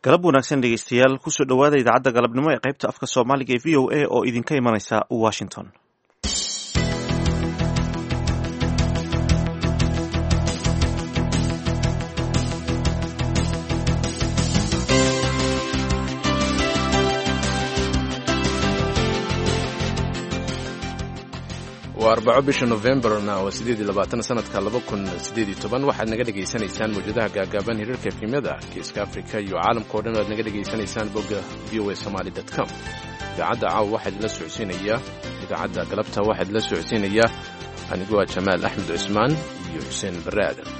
galab wanaagsan dhegeystayaal kusoo dhowaada idaacadda galabnimo ee qaybta afka soomaaliga ee v o a oo idinka imanaysa washington waa arbaco bisha novembarna waa sideed iyo labaatan sanadka laba kun sideed iyo toban waxaad naga dhegaysanaysaan mawjadaha gaagaaban hirarka efimyada geeska afrika iyo caalamka o dhan o aad naga dhegaysanaysaan bogga v o a somaly com idaacadda caawa waxaa idinla socodsiinayaa idaacadda galabta waxaa idinla socodsiinayaa aniguaa jamaal axmed cusmaan iyo xuseen barre aadan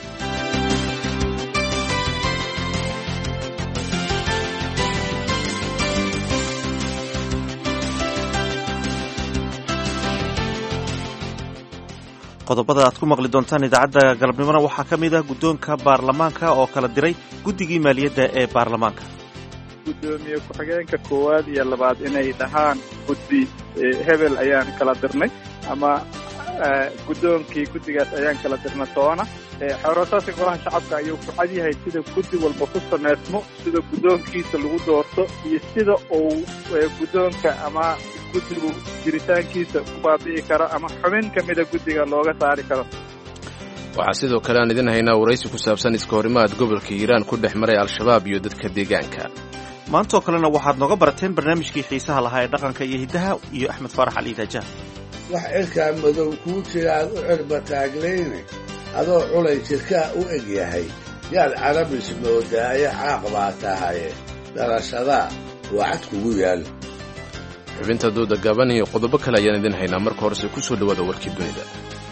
qodobada aad ku maqli doontaan idaacadda galabnimona waxaa ka mid ah guddoonka baarlamaanka oo kala diray guddigii maaliyadda ee baarlamaanka guddoomiye ku-xigeenka koowaad iyo labaad inay dhahaan guddi hebel ayaan kala dirnay ama guddoonkii guddigaas ayaan kala dirna toona xeeroosaadka golaha shacabka ayuu ku cad yahay sida guddi walba ku sameysmo sida guddoonkiisa lagu doorto iyo sida uu guddoonka ama guddigu jiritaankiisa ku baabi'i karo ama xubin ka mida guddiga looga saari karo waxaa sidoo kale aan idin haynaa waraysi ku saabsan iska horimaad gobolka hiiraan ku dhex maray al-shabaab iyo dadka deegaanka maantaoo kalena waxaad nooga barateen barnaamijkii xiisaha lahaa ee dhaqanka iyo hiddaha iyo axmed faarax cali daajah wax cirkaa madow kuu jira aad u cirba taaglayne adoo culay jirkaa u eg yahay yaad carabis moodaaye caaq baa tahaye dhalashadaa waa cad kugu yaal xubinta dooda gaaban iyo qodobo kale ayaan idin haynaa marka horese ku soo dhowaada warkii dunida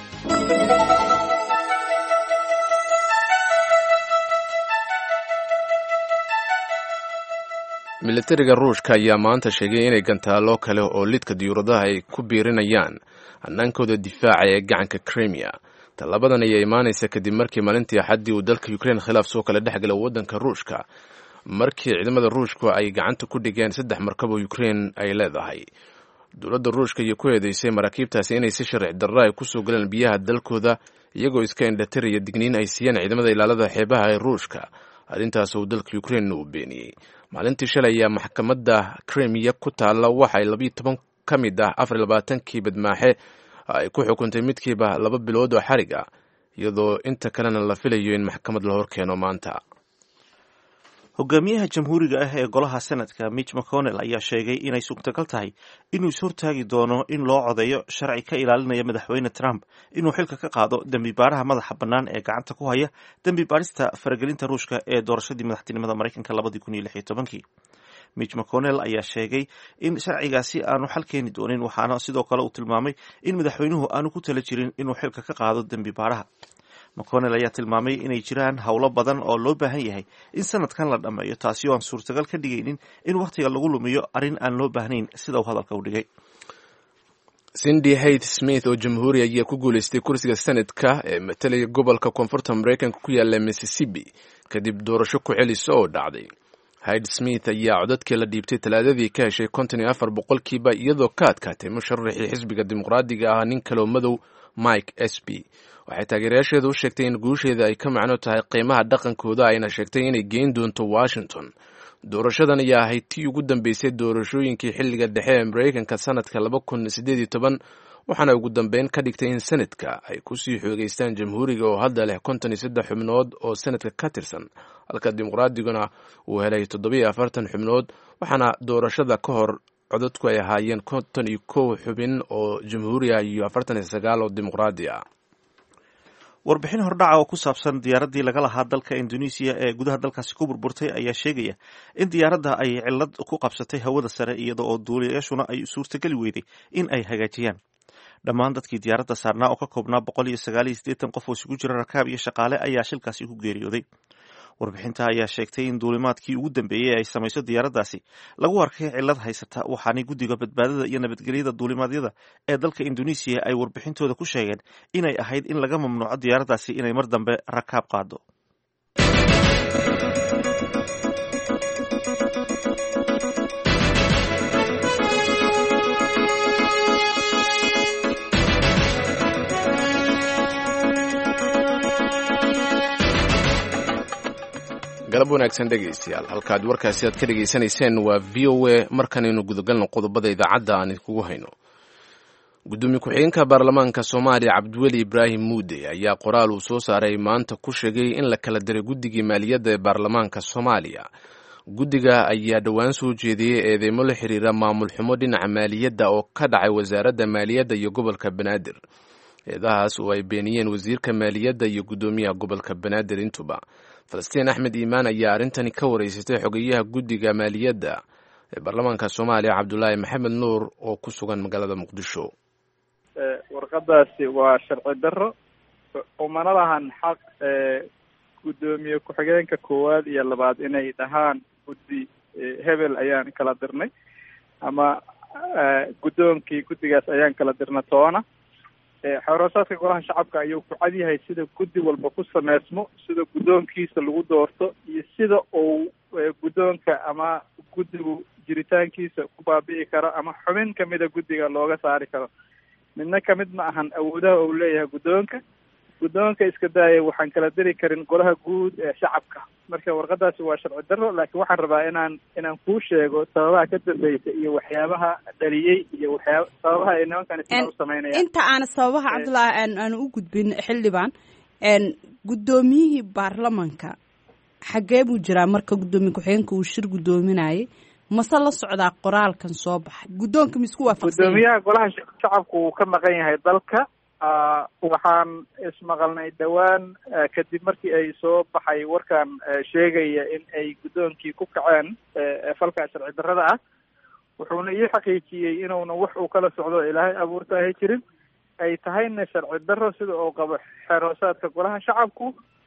militariga ruushka ayaa maanta sheegay inay gantaallo kale oo lidka diyuuradaha ay ku biirinayaan hannaankooda difaaca ee gacanka krimiya tallabadan ayaa imaanaysa kadib markii maalintii axaddii uu dalka ukrein khilaaf soo kala dhex gala waddanka ruushka markii ciidamada ruushku ay gacanta ku dhigeen saddex markab oo ukrein ay leedahay dowladda ruushka iyo ku eedeysay maraakiibtaasi inay si sharci darra ay kusoo galeen biyaha dalkooda iyagoo iska indhatiraya digniin ay siiyeen ciidamada ilaalada xeebaha ee ruushka arrintaas uu dalka ukrein uu beeniyey maalintii shalay ayaa maxkamadda krimiya ku taalla waxay labiyo toban ka mid ah afar iyo labaatankii badmaaxe ay ku xukuntay midkiiba laba bilood oo xarig ah iyadoo inta kalena la filayo in maxkamad la horkeeno maanta hogaamiyaha jamhuuriga ah ee golaha senatka mitch mcconnell ayaa sheegay inay suurtagal tahay inuu ishortaagi doono in loo codeeyo sharci ka ilaalinaya madaxweyne trump inuu xilka ka qaado dembi baaraha madaxa bannaan ee gacanta ku haya dembi baarista faragelinta ruushka ee doorashadii madaxtinimada maraykanka labadii kun iyo lix iyo tobankii mitch mcconnell ayaa sheegay in sharcigaasi aanu xal keeni doonin waxaana sidoo kale uu tilmaamay in madaxweynuhu aanu ku tala jirin inuu xilka ka qaado dembi baaraha mcconnell ayaa tilmaamay inay jiraan howlo badan oo loo baahan yahay in sanadkan la dhammeeyo taasi oo aan suurtagal ka dhigaynin in wakhtiga lagu lumiyo arrin aan loo baahnayn sida uu hadalka u dhigay cindy haith smith oo jamhuuri ayaa ku guulaystay kursiga senadka ee matalaya gobolka koonfurta maraykanka ku yaalla mississippi kadib doorasho ku celisa oo dhacday hayd smith ayaa codadkii la dhiibtay talaadadii ka heshay konton iyo afar boqolkiiba iyadoo ka adkaatay musharaxii xisbiga dimuqraadiga ah nin kaloo madow mike s b waxay taageerayaasheedu u sheegtay in guusheeda ay ka macno tahay qiimaha dhaqankooda ayna sheegtay inay geyn doonto washington doorashadan ayaa ahayd tii ugu dambeysay doorashooyinkii xilliga dhexe ee maraykanka sanadka laba kun sideed iyo toban waxaana ugu dambeyn ka dhigtay in senadka ay kusii xoogeystaan jamhuuriga oo hadda leh konton iyo saddex xubnood oo senadka ka tirsan halka dimuqraadiguna uu helay toddobiyo afartan xubnood waxaana doorashada ka hor codadku ay ahaayeen konton iyo kow xubin oo jamhuuri ah iyo afartan iyo sagaal oo dimuqraadi ah warbixin hordhaca oo ku saabsan diyaaraddii laga lahaa dalka indonesiya ee gudaha dalkaasi ku burburtay ayaa sheegaya in diyaaradda ay cillad ku qabsatay hawada sare iyada oo duuliyayaashuna ay suurtageli weyday in ay hagaajiyaan dhammaan dadkii diyaaradda saarnaa oo ka koobnaa boqol iyo sagaal iyo siddeetan qof oo isugu jira rakaab iyo shaqaale ayaa shilkaasi ku geeriyooday warbixinta ayaa sheegtay in duulimaadkii ugu dambeeyey ay samayso diyaaraddaasi lagu arkay cillad haysata waxaanay guddiga badbaadada iyo nabadgelyada duulimaadyada ee dalka indonesiya ay warbixintooda ku sheegeen inay ahayd in laga mamnuuco diyaaraddaasi inay mar dambe rakaab qaado galab wanaagsan dhegaystayaal halkaad warkaasi aad ka dhegaysanayseen waa v o a markanaynu gudagalno qodobada idaacadda aan idkugu hayno gudoomiye ku-xigeenka baarlamaanka soomaaliya cabdiweli ibraahim muude ayaa qoraal uu soo saaray maanta ku sheegay in la kala diray guddigii maaliyadda ee baarlamaanka soomaaliya guddiga ayaa dhowaan soo jeediyey eedeymo la xiriira maamul xumo dhinaca maaliyadda oo ka dhacay wasaaradda maaliyadda iyo gobolka banaadir eedahaas oo ay beeniyeen wasiirka maaliyadda iyo guddoomiyaha gobolka banaadir intuba falastiin axmed iimaan ayaa arrintani ka wareysatay xogeyaha guddiga maaliyadda ee baarlamaanka soomaaliya cabdulaahi maxamed nuur oo ku sugan magaalada muqdisho warqadaasi waa sharci darro umana lahan xaq guddoomiye ku-xigeenka koowaad iyo labaad inay dhahaan guddi hebel ayaan kala dirnay ama guddoonkii guddigaas ayaan kala dirnay toona xoroosaadka golaha shacabka ayuu ku cad yahay sida guddi walba ku sameysmo sida guddoonkiisa lagu doorto iyo sida uu guddoonka ama guddigu jiritaankiisa ku baabi'i karo ama xubin kamida guddiga looga saari karo midna kamid ma ahan awoodaha uu leeyahay guddoonka guddoonka iska daaya waxaan kala diri karin golaha guud ee shacabka marka warqadaasi waa sharci darro laakiin waxaan rabaa inaan inaan kuu sheego sababaha ka dambeysa iyo waxyaabaha dhaliyey iyo waxyaaba sababaha ay nimankan isla u sameynayaan inta aan sababaha cabdullaahi aan aan u gudbin xildhibaan guddoomiyihii baarlamanka xaggee buu jiraa marka guddoomiye ku-xigeenka uu shir guddoominayay mase la socdaa qoraalkan soo baxay guddoonka ma isku waafaqsan guddoomiyaha golaha shacabku wuu ka maqan yahay dalka waxaan ismaqalnay dhowaan kadib markii ay soo baxay warkan sheegaya in ay guddoonkii ku kaceen falka sharci darrada ah wuxuuna ii xaqiijiyey inuuna wax uu kala socdo ilaahay abuurta ahay jirin ay tahayna sharci darro sida uu qabo xeroosaadka golaha shacabku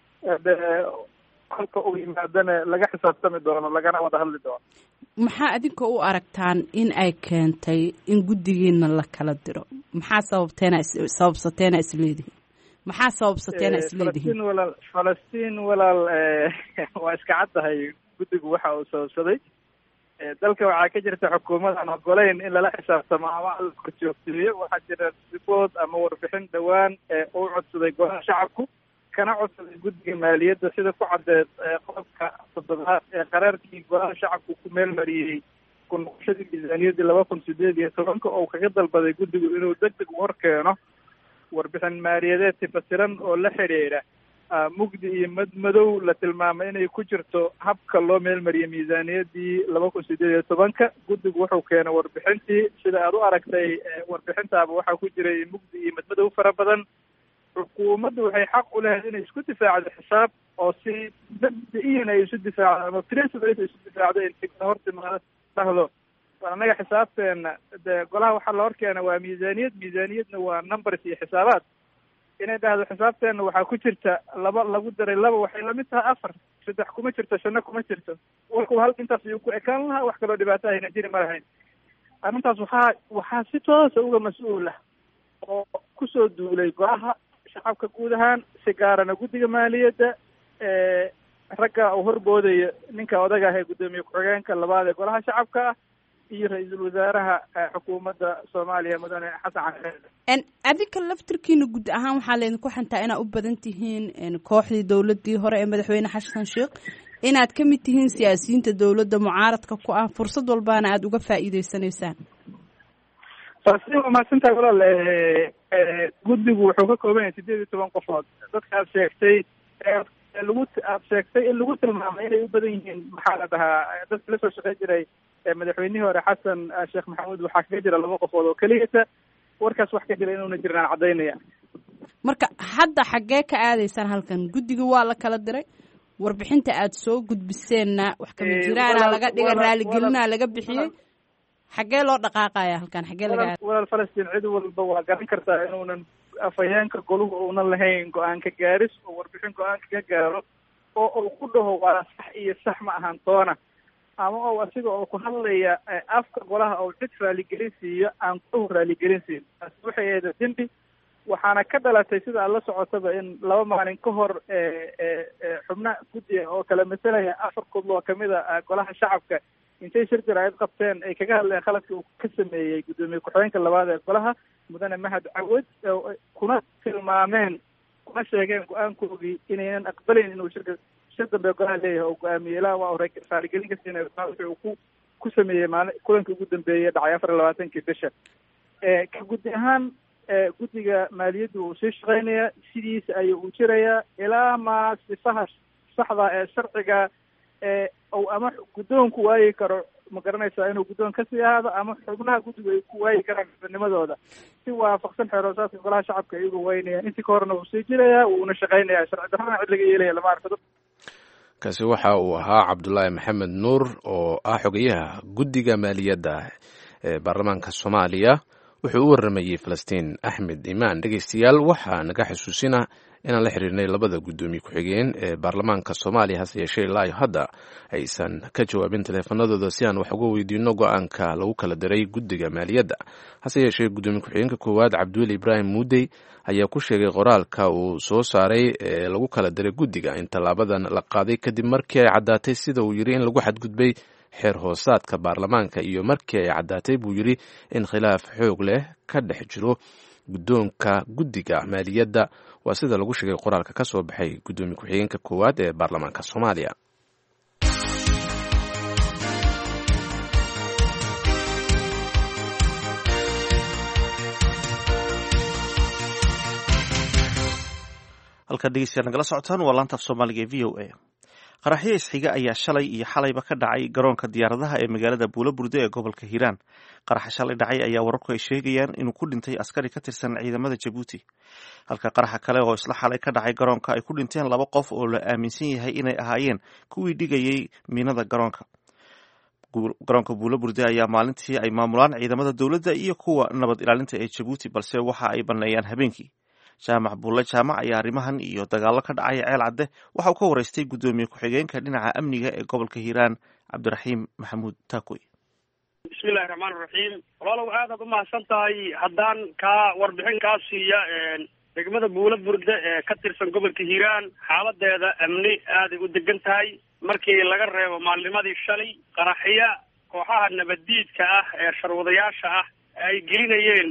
kolka uu yimaadana laga xisaabtami doono lagana wada hadli doono maxaa adinka u aragtaan in ay keentay in guddigiina la kala diro maxaa sababteena sababsateena isleedihin maxaa sababsateena isleedihin falastiin walaal falastiin walaal waa iska caddahay guddigu waxa uu sababsaday dalka waxaa ka jirta xukuumad aan ogoleyn in lala xisaabtamo ama la korjoogteeyo waxaa jira ribood ama warbixin dhowaan uu codsaday golaha shacabku kana codsaday guddiga maaliyadda sida ku caddeed qodobka toddobaad ee qaraarkii golaha shacabku ku meel mariyey ku noqoshadii miisaaniyaddii laba kun sideed iyo tobanka oo kaga dalbaday guddigu inuu deg deg u hor keeno warbixin maaliyadeed tifasiran oo la xidhiidha mugdi iyo madmadow la tilmaamay inay ku jirto habka loo meelmariyay miisaaniyaddii laba kun sideed iyo tobanka guddigu wuxuu keenay warbixintii sida aad u aragtay warbixintaaba waxaa ku jiray mugdi iyo madmadow fara badan xukuumaddu waxay xaq u leedahay inay isku difaacdo xisaab oo si mabda-iyan ay isu difaacdo ama principal ay isu difaacdo intigna hortimaado dhahdo annaga xisaabteena de golaha waxaa la horkeena waa miisaaniyad miisaaniyadna waa numbers iyo xisaabaad inay dhahdo xisaabteena waxaa ku jirta laba lagu daray laba waxay lamid tahay afar saddex kuma jirto shanno kuma jirto warku hal intaas ayuu ku ekaan lahaa wax kaloo dhibaato ayna jiri ma lahayn arrintaas waxaa waxaa si toosa uga mas-uul ah oo kusoo duulay golaha shacabka guud ahaan si gaarana guddiga maaliyadda ragga uu horboodayo ninka odaga ah ee guddoomiye ku-xigeenka labaad ee golaha shacabka ah iyo ra-iisul wasaaraha xukuumadda soomaaliya mudane xasan cali adinka laftirkiina guud ahaan waxaa laydinku xantaa inaad u badan tihiin kooxdii dowladii hore ee madaxweyne xasan sheekh inaad ka mid tihiin siyaasiyiinta dowladda mucaaradka ku ah fursad walbaana aada uga faa'iideysanaysaan falastiin waa mahadsantahay walaal guddigu wuxuu ka kooban yahay sideed iyo toban qofood dadka aad sheegtay lagu aad sheegtay in lagu tilmaamay inay u badan yihiin maxaa la dhahaa dadka la soo shaqeyn jiray madaxweynihii hore xasan sheekh maxamuud waxaa kaga jira laba qofood oo keliyata warkaas wax ka jira inuuna jirin aan caddaynaya marka hadda xaggee ka aadaysaan halkan guddiga waa la kala diray warbixinta aad soo gudbiseenna wax kama jiraana laga dhigay raaligelinaa laga bixiyey xaggee loo dhaqaaqaya halkan xaggee laga walaal falastiin cid walba waa garan kartaa inuunan afhayeenka goluhu uunan lahayn go-aanka gaaris oo warbixin go-aanka ka gaaro oo uu ku dhaho waa sax iyo sax ma ahan toona ama oo asiga oo ku hadlaya afka golaha oo cid raaligelin siiyo aan golahu raaligelin siin taasi waxay ahayd dembi waxaana ka dhalatay sida aad la socotaba in laba maalin ka hor xubna guddiga oo kala masalaya afar kudloo kamid a golaha shacabka intay shir jaraa'id qabteen ay kaga hadleen khaladka uu ka sameeyey guddoomiye ku-xigeenka labaad ee golaha mudane mahad cawad kuna tilmaameen kuna sheegeen go-aankoodii inaynan aqbalayn inuu shirka si dambe golaha leeyahay oo go-aamiyey ilaa waa ore raaligelin ka siinaya wixii uu ku ku sameeyey maali kulankii ugu dambeeyey dhacay afar iyo labaatankii bisha ka guddi ahaan guddiga maaliyaddu uu sii shaqeynaya sidiisa ayuu u jirayaa ilaa maa sifaha saxda ee sharciga ee ou ama guddoonku waayi karo ma garanaysaa inuu guddoon kasii ahaado ama xubnaha guddigu ay ku waayi karaan xubnimadooda si waafaqsan xeeroosaadka golaha shacabka iyagu waynayaan intii ka horena wuu sii jirayaa wuuna shaqeynayaa sharci darrana cid laga yeelaya lama arko kaasi waxa uu ahaa cabdulaahi maxamed nuur oo ah xogayaha guddiga maaliyadda ee baarlamaanka soomaaliya wuxuu u waramayey falastiin axmed imaan dhegeystayaal waxaa naga xusuusina inaan la xiriirnay labada guddoomiye ku-xigeen ee baarlamaanka soomaaliya hase yeeshee ilaa hadda aysan ka jawaabin taleefanadooda si aan wax uga weydiino go-aanka lagu kala diray guddiga maaliyadda hase yeeshee guddoomiye ku-xigeenka koowaad cabdiweli ibraahim muudey ayaa ku sheegay qoraalka uu soo saaray ee lagu kala diray guddiga in tallaabadan la qaaday kadib markii ay caddaatay sida uu yidhi in lagu xadgudbay xeer hoosaadka baarlamaanka iyo markii ay caddaatay buu yidhi in khilaaf xoog leh ka dhex jiro guddoonka guddiga maaliyadda waa sida lagu sheegay qoraalka ka soo baxay guddoomiye ku-xigeenka koowaad ee baarlamaanka soomaaliya halkaad dhegeystayaal nagala socotaan waa laantaaf soomaaliga ee v o a qaraxyo isxiga ayaa shalay iyo xalayba ka dhacay garoonka diyaaradaha ee magaalada buulaburde ee gobolka hiiraan qaraxa shalay dhacay ayaa wararku ay sheegayaan inuu ku dhintay askari ka tirsan ciidamada jabuuti halka qaraxa kale oo isla xalay ka dhacay garoonka ay ku dhinteen laba qof oo la aaminsan yahay inay ahaayeen kuwii dhigayay miinada garoonka garoonka buulaburde ayaa maalintii ay maamulaan ciidamada dowladda iyo kuwa nabad ilaalinta ee jabuuti balse waxa ay banneeyaan habeenkii jaamac buulle jaamac ayaa arrimahan iyo dagaallo ka dhacay ceel cadde waxa uu ka waraystay guddoomiye ku-xigeenka dhinaca amniga ee gobolka hiiraan cabdiraxiim maxamuud taakoy bismillahi raxmaan raxiim walaalow aadaad umahadsan tahay haddaan kaa warbixin kaa siiya degmada buula burde ee ka tirsan gobolka hiiraan xaaladeeda amni aaday u degan tahay markii laga reebo maalnimadii shalay qaraxya kooxaha nabaddiidka ah ee sharwadayaasha ah ay gelinayeen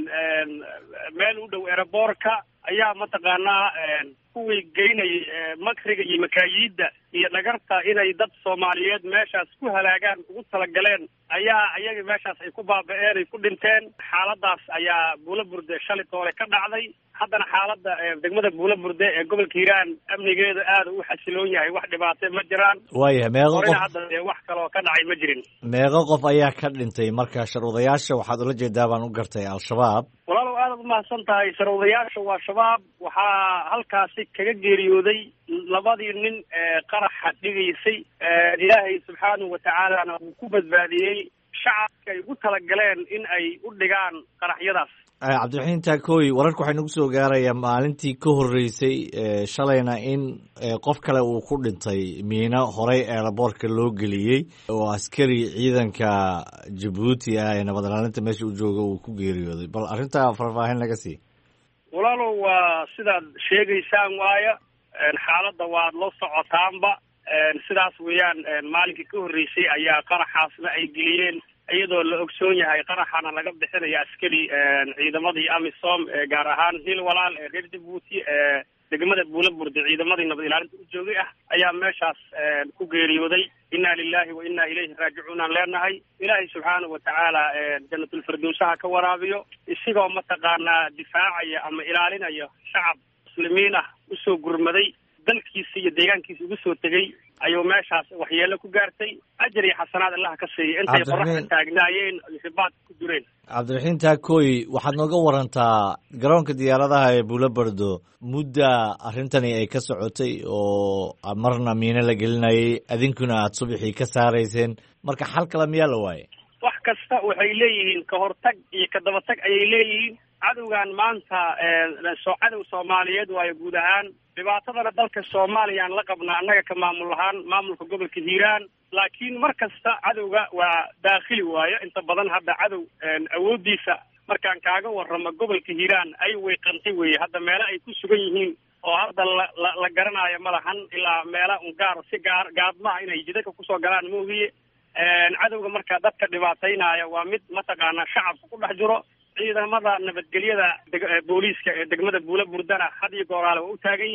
meel u dhow ereborka ayaa mataqaanaa kuwii geynayay makriga iyo makaayiidda iyo dhagarta inay dad soomaaliyeed meeshaas ku halaagaan ugu talagaleen ayaa ayaga meeshaas ay ku baaba-een ay ku dhinteen xaaladaas ayaa buula burde shalay toole ka dhacday haddana xaaladda degmada buula burde ee gobolka hiiraan amnigeeda aada u xasiloon yahay wax dhibaate ma jiraan waayahay meeqo horena qof hadda dee wax kaloo ka dhacay ma jirin meeqo qof ayaa ka dhintay marka sharwadayaasha waxaad ula jeedaa baan u gartay al-shabaab walaalow aadaad umahadsan tahay sharwadayaasha waa shabaab waxaa halkaasi kaga geeriyooday labadii nin ee qaraxa dhigaysay ilaahay subxaanahu watacaalana uu ku badbaadiyey shacabka ay ugu talagaleen in ay u dhigaan qaraxyadaas Eh, cabdiraxiim taakooy wararka waxay nagu soo gaarayaa maalintii ka horreysay eh, shalayna in eh, qof kale uu ku dhintay miino horey eelaboorka loo geliyey oo askari ciidanka jabuuti ah ee nabad ilaalinta meesha u jooga uu ku geeriyooday bal arrintaa faahfaahin laga sii walaalow waa sidaad sheegaysaan waaya xaaladda waad la socotaanba sidaas weeyaan maalinkii ka horreysay ayaa qaraxaasna ay geliyeen iyadoo la ogsoon yahay qaraxana laga bixinaya askari ciidamadii amisom ee gaar ahaan hil walaal ee reer jabuuti ee degmada buula burde ciidamadii nabad ilaalinta u joogay ah ayaa meeshaas ku geeriyooday inna lilahi wa inna ilayhi raajicuun aan leenahay ilaahay subxaanahu watacaala janatulfirdowsaha ka waraabiyo isigoo mataqaanaa difaacaya ama ilaalinaya shacab muslimiin ah usoo gurmaday dalkiisa iyo deegaankiisa ugu soo tegey ayuu meeshaas waxyeelo ku gaartay ajar iyo xasanaad allaha ka siiyay intay Cabdiraxiim. qoraxda taagnaayeen ay ribaadka ku dureen cabdiraxiim taakooy waxaad nooga warantaa garoonka diyaaradaha ee buulabardo mudda arrintani ay ka sotay oo marna miino la gelinayay adinkuna aad subaxii ka saarayseen marka xal kale miyaa la waayay wax kasta waxay leeyihiin ka hortag iyo ka dabatag ayay leeyihiin cadowgan maanta soo cadow soomaaliyeed waayo guud ahaan dhibaatadana dalka soomaaliya aan la qabnaa annaga ka maamul ahaan maamulka gobolka hiiraan laakiin mar kasta cadowga waa daakhili waayo inta badan hadda cadow awooddiisa markaan kaaga warramo gobolka hiiraan ay weyqantay weeye hadda meelo ay ku sugan yihiin oo hadda la la la garanaayo ma lahan ilaa meela un gaar si gaar gaadmaha inay jidadka kusoo galaan moogiye cadowga marka dadka dhibaataynaya waa mid mataqaanaa shacabka ku dhex jiro ciidamada nabadgelyada deg- ee booliiska ee degmada buula burdana had iyo gooraale waa u taagan yihiin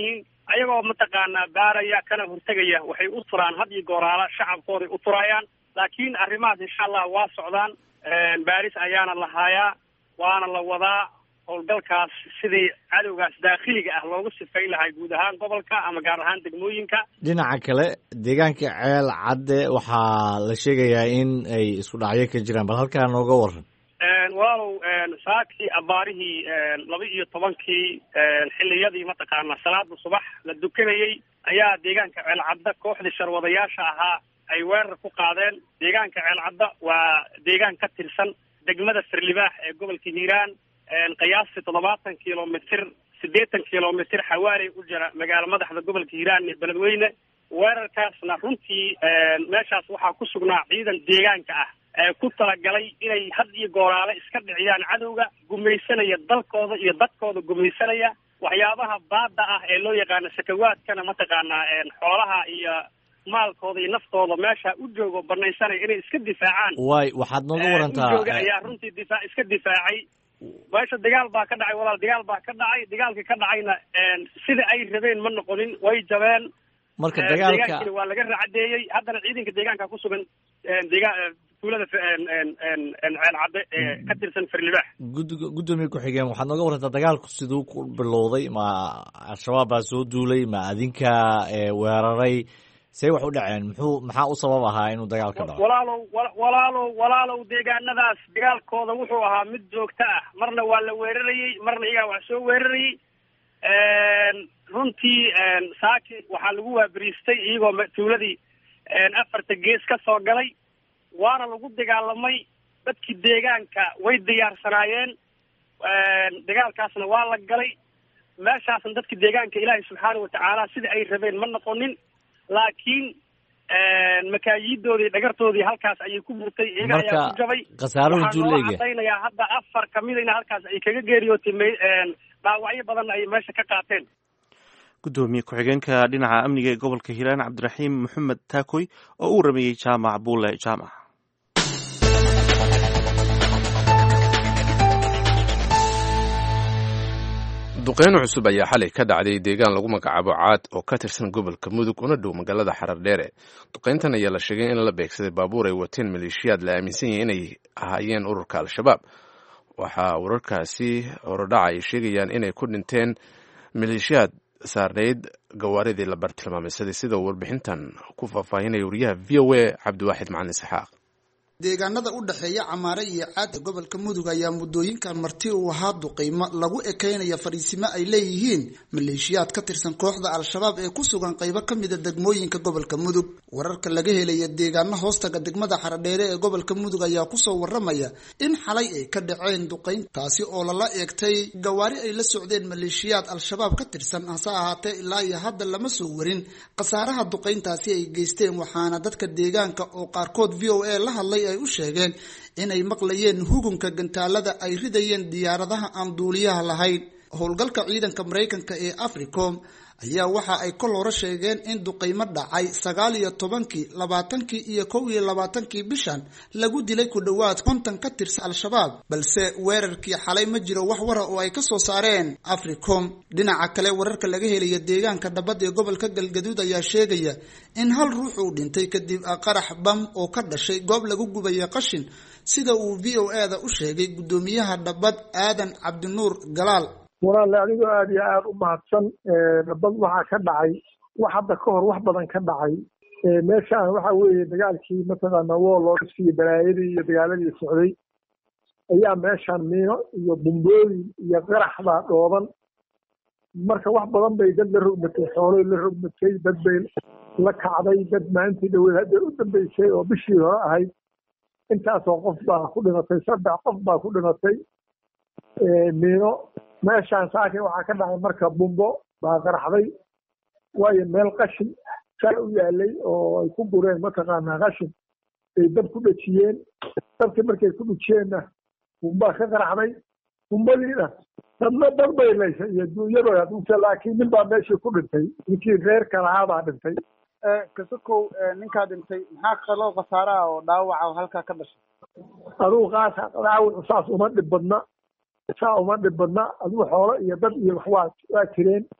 ayagoo mataqaanaa baaraya kana hortegaya waxay u turaan had iyo gooraala shacabkooday u turayaan laakiin arrimahaas insha allah waa socdaan baaris ayaana la haayaa waana la wadaa howlgalkaas sidii cadowgaas daakhiliga ah loogu sifayn lahay guud ahaan gobolka ama gaar ahaan degmooyinka dhinaca kale deegaanka ceel cadde waxaa la sheegayaa in ay isku dhacyo ka jiraan bal halkaa nooga waran walaalow saakii abaarihii laba iyo tobankii xiliyadii mataqaana salaada subax la dukanayey ayaa deegaanka ceelcadda kooxdii sharwadayaasha ahaa ay weerar ku qaadeen deegaanka ceelcadda waa deegaan ka tirsan degmada firlibaax ee gobolka hiiraan qiyaastii toddobaatan kilomitr siddeetan kilomitr xawaaley u jira magaalo madaxda gobolka hiiraan ee beledweyne weerarkaasna runtii meeshaas waxaa ku sugnaa ciidan deegaanka ah ee ku talagalay inay had iyo gooraale iska dhiciyaan cadowga gumaysanaya dalkooda iyo dadkooda gumaysanaya waxyaabaha baada ah ee loo yaqaano sakawaadkana mataqaanaa xoolaha iyo maalkooda iyo naftooda meesha u joogo banaysanaya inay iska difaacaan waay waxaad nooga warantaa ujooga ayaa runtii difaa iska difaacay meesha dagaal baa ka dhacay walaal dagaal baa ka dhacay dagaalkii ka dhacayna sida ay rabeen ma noqonin way jabeen marka dagaalka deegaankina waa laga racadeeyey haddana ciidanka deegaanka kusugan deegaan tuulada ceel cadde ee ka tirsan firlibaax gud guddoomiye ku-xigeen waxaad nooga warantaa dagaalku siduu ku bilowday ma al-shabaab baa soo duulay ma adinkaa weeraray say wax u dhaceen muxuu maxaa u sabab ahaa inuu dagaal ka dhaco walaalow walaalow walaalow deegaanadaas dagaalkooda wuxuu ahaa mid joogto ah marna waa la weerarayey marna iyagaa wax soo weerarayey runtii saaki waxaa lagu waaberiistay iyagoo tuuladii afarta gees ka soo galay waana lagu dagaalamay dadkii deegaanka way diyaarsanaayeen dagaalkaasna waa la galay meeshaasna dadki deegaanka ilaahay subxaana watacaala sida ay rabeen ma noqonin laakiin makaayidoodii dhagartoodii halkaas ayay ku burtay iyaga ayaa ku jabay khasaaruhu waxaa noola juuleega cadaynayaa hadda afar kamidayna halkaas ay kaga geeriyootay m dhaawacyo badanna ay meesha ka qaateen guddoomiye ku-xigeenka dhinaca amniga ee gobolka hiiraan cabdiraxiim maxamed taakoy oo uu rameeyey jaamac buule jaamac duqeyno cusub ayaa xalay ka dhacday deegaan lagu magacaabo caad oo ka tirsan gobolka mudug una dhow magaalada xarardheere duqeyntan ayaa la sheegay in la beegsaday baabuur ay wateen maleeshiyaad la aaminsan yahay inay ahaayeen ururka al-shabaab waxaa wararkaasi horodhaca ay sheegayaan inay ku dhinteen maleeshiyaad saarnayd gawaaridii la bartilmaameysaday sida uu warbixintan ku faahfaahinaya wariyaha v o a cabdiwaaxid macalin isxaaq deegaanada u dhexeeya camaare iyo caada gobolka mudug ayaa muddooyinkan marti uu ahaa duqeymo lagu ekeynaya fariisimo ay leeyihiin maleeshiyaad ka tirsan kooxda al-shabaab ee ku sugan qaybo ka mida degmooyinka gobolka mudug wararka laga helaya deegaano hoostaga degmada xaradheere ee gobolka mudug ayaa kusoo waramaya in xalay ay ka dhaceen duqeyn taasi oo lala eegtay gawaari ay la socdeen maleeshiyaad al-shabaab ka tirsan hase ahaatee ilaa iyo hadda lama soo warin khasaaraha duqeyntaasi ay geysteen waxaana dadka deegaanka oo qaarkood v o a la hadlay ay u sheegeen inay maqlayeen hugunka gantaalada ay ridayeen diyaaradaha aan duuliyaha lahayn howlgalka ciidanka maraykanka ee africom ayaa waxa ay kol hore sheegeen in duqeymo dhacay sagaal iyo tobankii labaatankii iyo kow iyo labaatankii bishan lagu dilay ku dhowaad konton ka tirsan al-shabaab balse weerarkii xalay ma jiro wax wara oo ay kasoo saareen africom dhinaca kale wararka laga helaya deegaanka dhabad ee gobolka galgaduud ayaa sheegaya in hal ruux uu dhintay kadib qarax bam oo ka dhashay goob lagu gubaya qashin sida uu v o a da u sheegay guddoomiyaha dhabad aadan cabdinuur galaal walaale adigoo aada iyo aada u mahadsan dhabad waxaa ka dhacay wax hadda ka hor wax badan ka dhacay meeshaan waxa weeye dagaalkii mataqaana woolooskii iyo balaayadii iyo dagaaladii socday ayaa meeshaan miino iyo bumbooyin iyo qarax baa dhooban marka wax badan bay dad la rogmatay xoolay la rogmatay dad bay la kacday dad maalintii dhaweed hadda u dambeysay oo bishii hore ahayd intaasoo qof baa ku dhimatay saddex qof baa ku dhimatay miino meeshaan saakin waxaa ka dhacay marka bumbo baa qaraxday waayo meel qashin saa u yaalay oo ay ku gureen mataqaanaa qashin ay dab ku dhejiyeen dabkii markay ku dhejiyeenna bumbaa ka qaraxday bumbadiina dadna dad bay laysay iyo duunyadooda dhintay laakiin nin baa meeshii ku dhintay ninkii reerka lahaa baa dhintay kasokow ninkaa dhintay maxaa kaloo khasaaraha oo dhaawaca oo halkaa ka dhashay adugu qaasa dhaawacu saas uma dhib badna saa uma dhib badna adigu xoolo iyo dad iyo wax waa waa jireen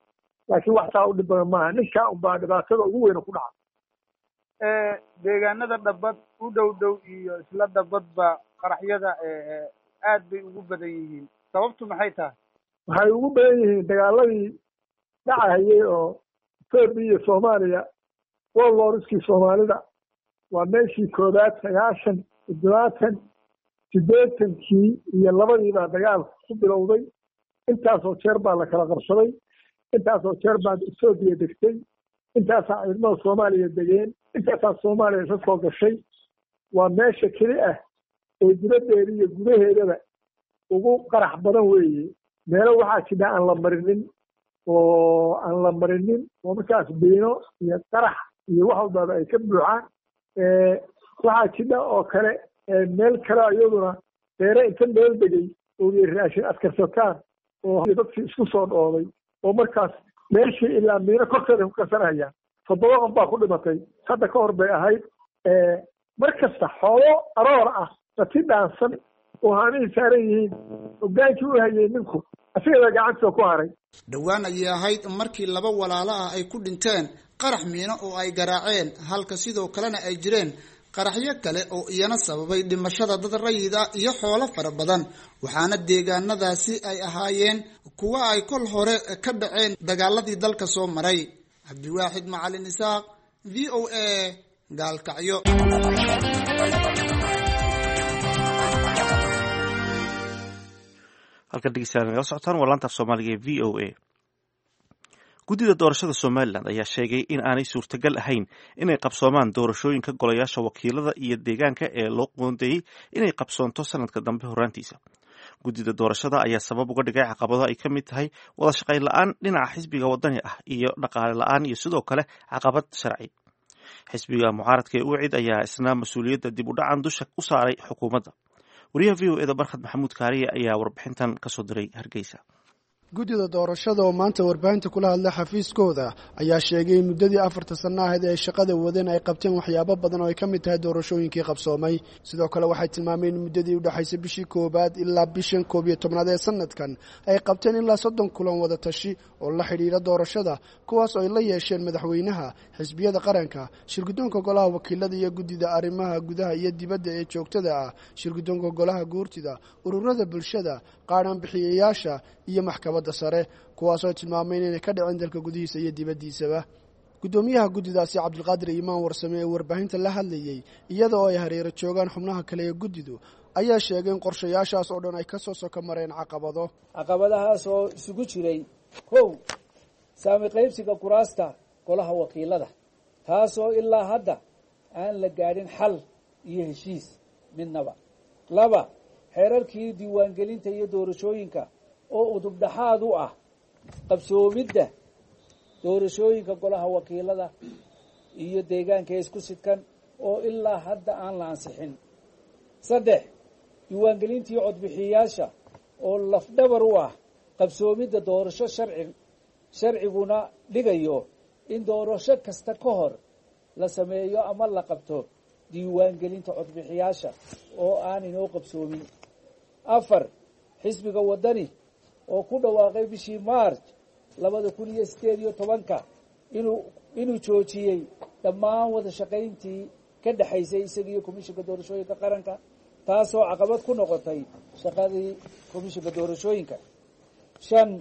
laakiin wax taa u dhib badan maaha ninkaa unbaa dhibaatada ugu weyna ku dhaca deegaanada dhabad u dhow dhow iyo isla dhabadba qaraxyada aad bay ugu badan yihiin sababtu maxay tahay waxay ugu badan yihiin dagaaladii dhacahayay oo etoobiya iyo soomaaliya woloriskii soomaalida waa meeshii koobaad sagaashan toddobaatan siddeetankii iyo labadiibaa dagaalku ku bilowday intaasoo jeer baa la kala qabsaday intaasoo jeer baa etoobiya degtay intaasaa ciidamada soomaaliya degeen intaasaa soomaaliya isa soo gashay waa meesha keli ah oo dibaddeeda iyo gudaheedaba ugu qarax badan weeye meelo waxaa jidha aan la marinin oo aan la marinin oo markaas biino iyo qarax iyo wax walbaaba ay ka buuxaan waxaa jidha oo kale meel kale iyaduna beere inta meel degay oo raashin adkarsataan oo dadkii isku soo dhooday oo markaas meeshii ilaa miino korkeeda ku karsanayaan toddoba qof baa ku dhimatay hadda ka hor bay ahayd mar kasta xoolo aroor ah rati dhaansan oo haanihii saaran yihiin hogaankii u hayay ninku asigada gacantiisa ku haray dhowaan ayay ahayd markii laba walaalo ah ay ku dhinteen qarax miino oo ay garaaceen halka sidoo kalena ay jireen qaraxyo kale oo iyana sababay dhimashada dad rayid ah iyo xoolo fara badan waxaana deegaanadaasi ay ahaayeen kuwa ay kol hore ka dhaceen dagaaladii dalka soo maray cabdiwaaxid macalin isaaq v o a gaalkacyo halkan dhegeystayaal nagala socotaan waa laanta af soomaaliga ee v o a guddida doorashada somalilan ayaa sheegay in aanay suurtagal ahayn inay qabsoomaan doorashooyinka golayaasha wakiilada iyo deegaanka ee loo qoondeeyey inay qabsoonto sanadka dambe horaantiisa guddida doorashada ayaa sabab uga dhigay caqabado ay ka mid tahay wada shaqayn la-aan dhinaca xisbiga wadani ah iyo dhaqaale la-aan iyo sidoo kale caqabad sharci xisbiga mucaaradka ee ucid ayaa isna mas-uuliyadda dib u dhacan dusha u saaray xukuumadda wariyaha v o eda barkhad maxamuud kaariye ayaa warbixintan kasoo diray hargeysa guddida doorashada oo maanta warbaahinta kula hadla xafiiskooda ayaa sheegay in muddadii afarta sanno ahayd ee ay shaqada wadeen ay qabteen waxyaabo badan oo ay ka mid tahay doorashooyinkii qabsoomay sidoo kale waxay tilmaameen in muddadii u dhexaysay bishii koowaad ilaa bishan koob iyo tobnaad ee sanadkan ay qabteen ilaa soddon kulan wada tashi oo la xidhiira doorashada kuwaas oo ay la yeesheen madaxweynaha xisbiyada qaranka shirguddoonka golaha wakiilada iyo guddida arrimaha gudaha iyo dibadda ee joogtada ah shirguddoonka golaha guurtida ururada bulshada qaadhaan bixiyayaasha iyo maxkamadda sare kuwaasoo tilmaameen inay ka dhicin dalka gudihiisa iyo dibaddiisaba guddoomiyaha guddidaasi cabdulqaadir imaan warsame ee warbaahinta la hadlayey iyada oo ay hareero joogaan xubnaha kale ee guddidu ayaa sheegay in qorshayaashaas oo dhan ay ka soo soko mareen caqabado caqabadahaas oo isugu jiray kow saami qaybsiga kuraasta golaha wakiilada taasoo ilaa hadda aan la gaadhin xal iyo heshiis midnaba laba xeerarkii diiwaangelinta iyo doorashooyinka oo udubdhaxaad u ah qabsoomidda doorashooyinka golaha wakiilada iyo deegaanka ee isku sidkan oo ilaa hadda aan la ansixin saddex diiwaangelintii codbixiyayaasha oo lafdhabar u ah qabsoomidda doorasho sharci sharciguna dhigayo in doorasho kasta ka hor la sameeyo ama la qabto diiwaangelinta codbixiyaasha oo aan inoo qabsoomin afar xisbiga waddani oo ku dhawaaqay bishii march labada kun iyo sideed iyo tobanka inuu inuu joojiyey dhammaan wada shaqayntii ka dhexaysay isaga iyo komishinka doorashooyinka qaranka taasoo caqabad ku noqotay shaqadii komishinka doorashooyinka shan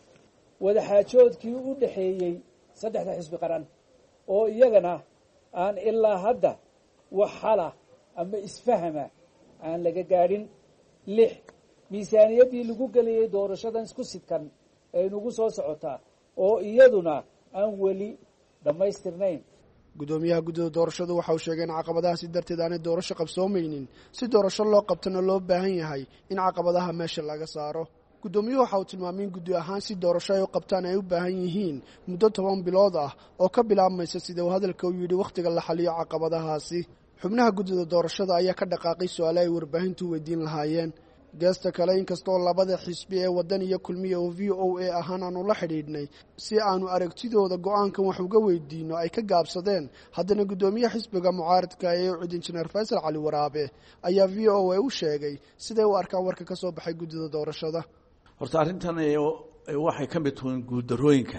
wadaxaajoodkii u dhexeeyey saddexda xisbi qaran oo iyagana aan ilaa hadda wax xala ama isfahama aan laga gaadhin lix miisaaniyaddii lagu gelayay doorashadan isku sidkan ee nagu soo socotaa oo iyaduna aan weli dhammaystirnayn guddoomiyaha guddida doorashadu waxa uu sheegay in caqabadahaasi darteed aanay doorasho qabsoomaynin si doorasho loo qabtana loo baahan yahay in caqabadaha meesha laga saaro guddoomiyuhu waxa uu tilmaamay in guddi ahaan si doorasho ay u qabtaan ay u baahan yihiin muddo toban bilood ah oo ka bilaabmaysa sida uu hadalka u yidhi wakhtiga la xaliyo caqabadahaasi xubnaha guddida doorashada ayaa ka dhaqaaqay su-aale ay warbaahintu weydiin lahaayeen geesta kale inkastoo labada xisbi ee waddan iyo kulmiya oo v o a ahaan aanu la xidhiidhnay si aanu aragtidooda go-aankan wax uga weydiino ay ka gaabsadeen haddana guddoomiyaha xisbiga mucaaradka ee ucid injineer faysal cali waraabe ayaa v o a u sheegay siday u arkaan warka ka soo baxay guddida doorashada horta arrintan waxay ka mid tuhiin guuldarooyinka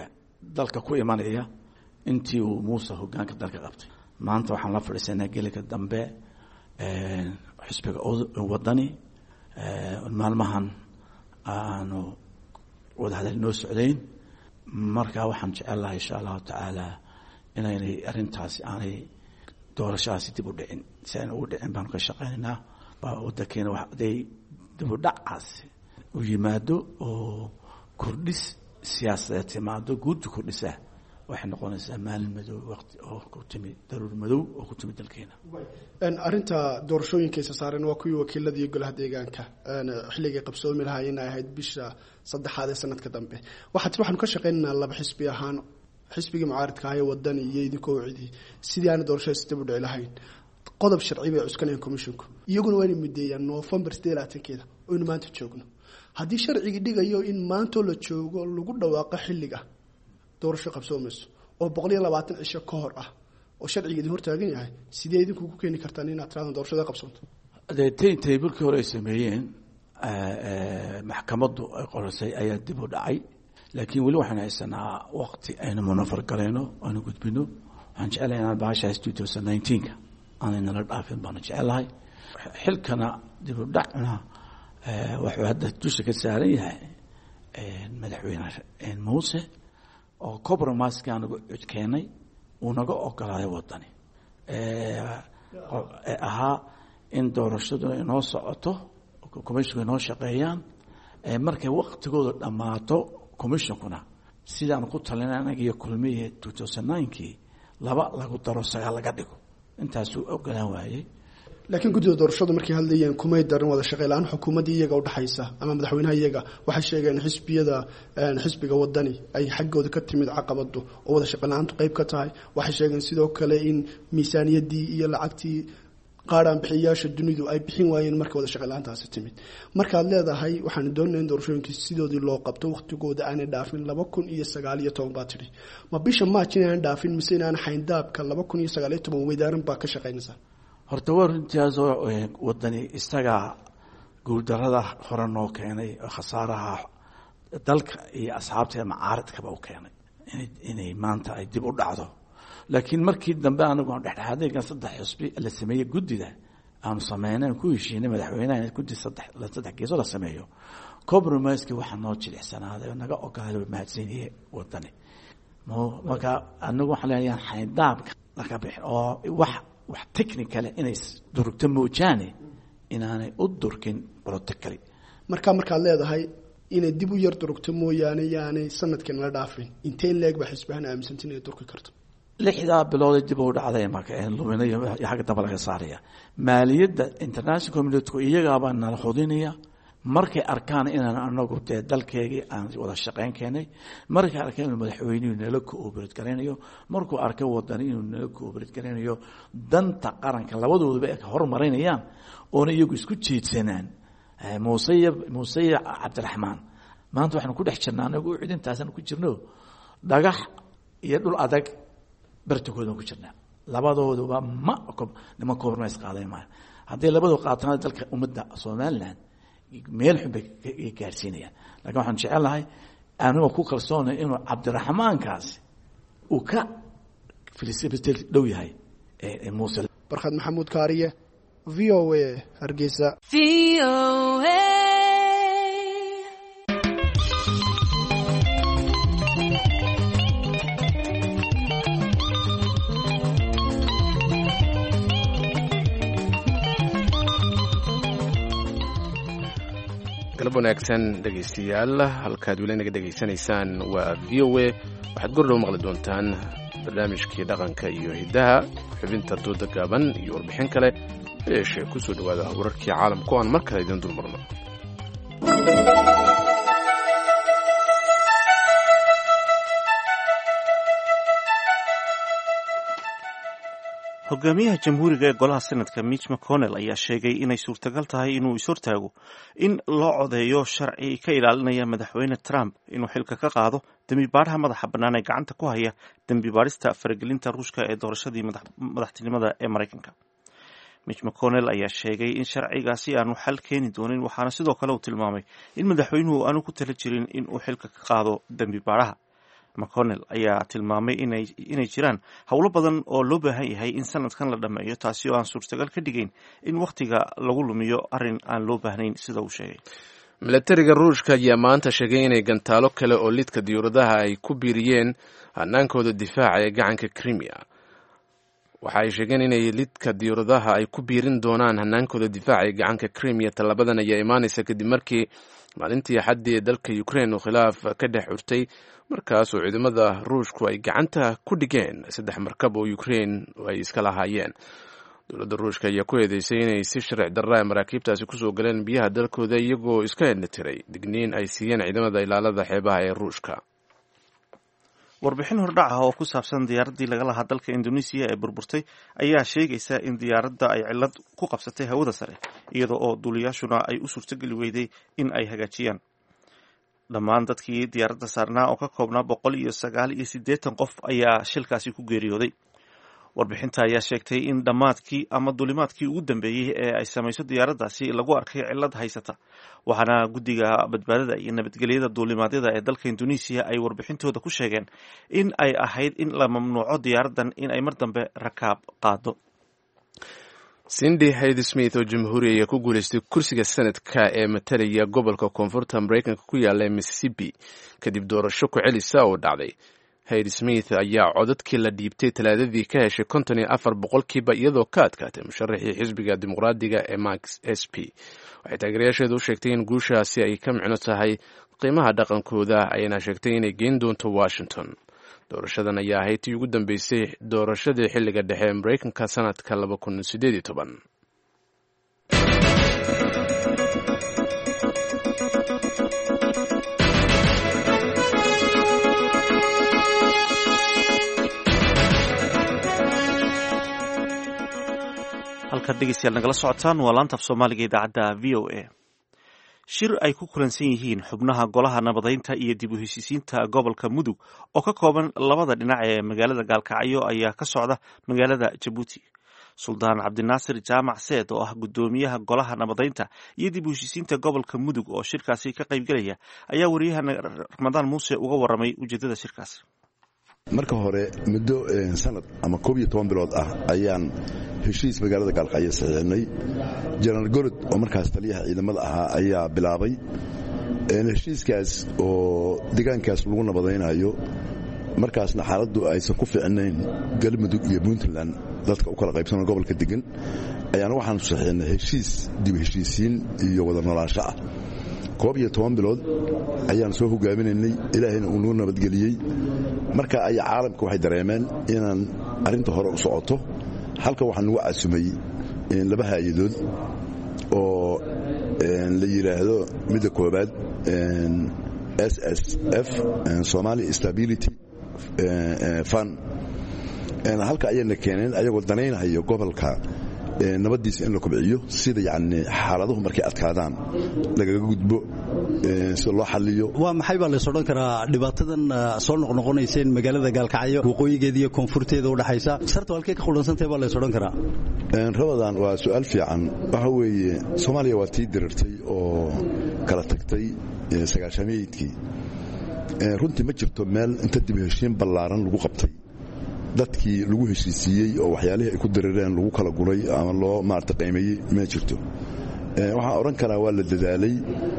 dalka ku imanaya intii uu muuse hogaanka dalka qabtay maanta waxaan la fadhiisanaa gelinka dambe xisbiga wadani maalmahan aanu wadahadal noo socdayn marka waxaan jecel lahay insha allahu tacaala inaynay arrintaasi aanay doorashadaasi dib u dhicin si ayna ugu dhicin baanu ka shaqeynaynaa wadankeena haday dib u dhacaasi u yimaado oo kordhis siyaasadeed timaado guudda kordhisa waxay noqonaysaa maalin madow waqti oo ku timi daruur madow oo ku timi dalkeena arrinta doorashooyinka isa saareen waa kuwii wakiilada iyo golaha deegaanka xilligay qabsoomi lahaayeen ay ahayd bisha saddexaad ee sanadka dambe waxaat waxaanu ka shaqeynaynaa laba xisbi ahaan xisbigii mucaaridka ahaye wadani iyo idinkoo cidii sidii aana doorashada si dib u dhici lahayn qodob sharci bay cuskanayaan commisshinku iyaguna waa inay mideeyaan november sideed labaatankeeda oynu maanta joogno haddii sharcigii dhigayo in maantoo la joogo lagu dhawaaqo xilliga doorasho qabsoomayso oo boqol iyo labaatan cisho ka hor ah oo sharciga idin hortaagan yahay sidee idinku ku keeni kartaan inaad tiradan doorashada qabsoonto dee tay taybalkii hore ay sameeyeen maxkamaddu ay qorisay ayaa dib u dhacay laakiin weli waxaan haysanaa waqti aynu munafar galayno aynu gudbino waxaan jecelahay inaan bahashaas two thousand nineteenka aanay nala dhaafin baanu jecelahay xilkana dib u dhacna wuxuu hadda dusha ka saaran yahay madaxweyne muuse oo compromiseka anagu codkeenay uu naga ogolaaday wadani ahaa in doorashaduna inoo socoto commissionku inoo shaqeeyaan markay waktigooda dhammaato commissionkuna sidaan ku talinay anaga iyo kulmiye two thousand ninekii laba lagu daro sagaal laga dhigo intaasuu ogolaan waayey laakiin guddida doorashadu markay hadlayeen kumay darin wada shaqey la-aan xukuumaddii iyaga udhexaysa ama madaxweynaha iyaga waxay sheegeen xisbiyada xisbiga wadani ay xaggooda ka timid caqabadu oo wada shaqey la-aantu qeyb ka tahay waxay sheegeen sidoo kale in miisaaniyadii iyo lacagtii qaaraan bixiyayaasha dunidu ay bixin waayeen markay wada shaqey la-aantaasi timid markaad leedahay waxaanu doonaya in doorashooyinkii sidoodii loo qabto waktigooda aanay dhaafin laba kun iyo sagaal iyo toban baa tidhi ma bisha maaj inaan dhaafin mise inaan xayndaabka laba kun iyo sagaal iyo toban weydaaran baa ka shaqeynaysaa horta waa runtaasoo wadani isagaa guuldarada hore noo keenay khasaaraha dalka iyo asxaabta macaaridkaba u keenay inay maanta ay dib u dhacdo laakiin markii dambe anagu aan dhexdhexaadeygan saddex xusbi la sameeyey guddida aanu sameynay ku heshiinay madaxweynaha guddi saddex saddex geeso la sameeyo compromiseki waxaa noo jilicsanaaday oo naga ogolaaday waa mahadsanyihe wadani marka anagu waxaan leenayaa xayndaabka laga bixin oo wax wax technicale inay durugto moojaane inaanay u durkin protocally markaa markaad leedahay inay dib u yar durugto mooyaane yaanay sanadkii nala dhaafin intee leeg baa xisbahan aaminsanti inay durki karto lixdaa bilood dib u dhacday marka luminayo xagga dambe laga saaraya maaliyadda international communitku iyagaabaa nala hudinaya markay arkaan inaan anagu dee dalkeegii aan wada shaqeyn keenay markay arkeen inuu madaxweynuhu nala cooperate garaynayo markuu arkay wadani inuu nala cooperate garaynayo danta qaranka labadooduba ay horumarinayaan oona iyagu isku jeedsanaan muuse iyo muuse iyo cabdiraxmaan maanta waxaanu ku dhex jirnaa anagu cidintaasaan ku jirno dhagax iyo dhul adag bartikoodaan ku jirnaa labadooduba ma niman compromise qaaday maayo hadday labadoo qaatana dalka ummadda somaliland meel xun bay gaarsiinayaan lakin waxaan jecelahay anigoo ku kalsoonay inuu cabdiraxmaankaasi uu ka filisbtel dhow yahay muuse barkhad maxamuud kaariye v o a hargeysa galab wanaagsan dhegaystayaal halkaad weli naga dhegaysanaysaan waa v o a waxaad gordhow maqli doontaan barnaamijkii dhaqanka iyo hiddaha xubinta dooda gaaban iyo warbixin kale yeeshee ku soo dhowaada wararkii caalamku aan mar kale idin dulmarno hogaamiyaha jamhuuriga ee golaha senadka mitch mcconnell ayaa sheegay inay suurtagal tahay inuu ishortaago in loo codeeyo sharci ka ilaalinaya madaxweyne trump inuu xilka ka qaado dembibaadhaha madaxa bannaan ee gacanta ku haya dembibaadhista faragelinta ruushka ee doorashadii madaxtinimada ee maraykanka mitch mcconnell ayaa sheegay in sharcigaasi aanu xal keeni doonin waxaana sidoo kale uu tilmaamay in madaxweynuhu aanu ku tala jirin in uu xilka ka qaado dembibaadhaha mcconnell ayaa tilmaamay inay jiraan howlo badan oo loo baahan yahay in sanadkan la dhammeeyo taasi oo aan suurtagal ka dhigayn in wakhtiga lagu lumiyo arrin aan loo baahnayn sida uu sheegay milatariga ruushka ayaa maanta sheegay inay gantaalo kale oo lidka diyuuradaha ay ku biiriyeen hanaankooda difaaca ee gacanka crimea waxa ay sheegeen inay lidka diyuuradaha ay ku biirin doonaan hanaankooda difaaca ee gacanka crimea tallabadan ayaa imaanaysa kadib markii maalintii axaddii ee dalka ukraine uu khilaaf ka dhex xurtay markaasoo ciidamada ruushku ay gacanta ku dhigeen saddex markab oo ukraine ay iska lahaayeen dowladda ruushka ayaa ku eedeysay inay si sharci darra maraakiibtaasi kusoo galeen biyaha dalkooda iyagoo iska ednatiray digniin ay siiyeen ciidamada ilaalada xeebaha ee ruushka warbixin hordhac ah oo ku saabsan diyaaraddii laga lahaa dalka indonesiya ee burburtay ayaa sheegaysa in diyaaradda ay cillad ku qabsatay hawada sare iyada oo duuliyaashuna ay u suurtogeli weyday in ay hagaajiyaan dhammaan dadkii diyaaradda saarnaa oo ka koobnaa boqol iyo sagaal iyo siddeetan qof ayaa shilkaasi ku geeriyooday warbixinta ayaa sheegtay in dhammaadkii ama duulimaadkii ugu dambeeyey ee ay samayso diyaaraddaasi lagu arkay cillad haysata waxaana guddiga badbaadada iyo nabadgelyada duulimaadyada ee dalka indonesiya ay warbixintooda ku sheegeen in ay ahayd in la mamnuuco diyaaraddan in ay mar dambe rakaab qaado cindy hayd smith oo jamhuuri ayaa ku guuleystay kursiga sanadka ee matalaya gobolka koonfurta mareykanka ku yaala ee mississippi kadib doorasho ku celisa oo dhacday hayd smith ayaa codadkii la dhiibtay talaadadii ka heshay konton iyo afar boqolkiiba iyadoo ka adkaatay musharaxii xisbiga dimuqraadiga ee max s p waxay taageerayaasheedu u sheegtay in guushaasi ay ka micno tahay qiimaha dhaqankooda ayna sheegtay inay geyn doonto washington doorashadan ayaa ahayd tii ugu dambeysay doorashadii xilliga dhexe ee mareykanka sanadka laba kun sideed iyo toban halkaad dhegeystayaal nagala socotaan waa laanta af soomaaliga idaacadda v o a shir ay ku kulansan yihiin xubnaha golaha nabadaynta iyo dib u heshiisiinta gobolka mudug oo ka kooban labada dhinac ee magaalada gaalkacyo ayaa ka socda magaalada jabuuti suldaan cabdinaasir jaamac seed oo ah guddoomiyaha golaha nabadaynta iyo dib u heshiisiinta gobolka mudug oo shirkaasi ka qaybgelaya ayaa wariyahana ramadaan muuse uga waramay ujeedada shirkaasi marka hore muddo sanad ama koob iyo toban bilood ah ayaan heshiis magaalada gaalkacyo saxiixnay jenaraal gorod oo markaas taliyaha ciidamada ahaa ayaa bilaabay heshiiskaas oo deegaankaas lagu nabadaynayo markaasna xaaladdu aysan ku fiicnayn galmudug iyo puntland dadka u kala qaybsano gobolka degan ayaana waxaanu saxiixnay heshiis dib heshiisiin iyo wada noolaansho ah koob iyo toban bilood ayaan soo hogaaminaynay ilaahayna uu nuu nabadgeliyey marka ay caalamka waxay dareemeen inaan arrinta hore u socoto halka waxaa nagu casumay laba haayadood oo la yidhaahdo midda koobaad s s f somali stability fun halka ayayna keeneen ayagoo danaynahayo gobolka nabadiisa in la kobciyo sida yani xaaladuhu markay adkaadaan lagaga gudbo sida loo xaliyo waa maxay baa lays odhan karaa dhibaatadan soo noqnoqonayseen magaalada gaalkacyo waqooyigeeda iyo koonfurteeda udhexaysa sartu halkey ka qudhansantahay baa lays odhan karaa rabadan waa su-aal fiican waxa weeye soomaaliya waa tii dirirtay oo kala tagtay sagaashamayeydkii runtii ma jirto meel inta dib heshiin ballaaran lagu qabtay dadkii lagu heshiisiiyey oo waxyaalihii ay ku dirireen lagu kala guray ama loo maarata qiimeeyey ma jirto waxaan odhan karaa waa la dadaalay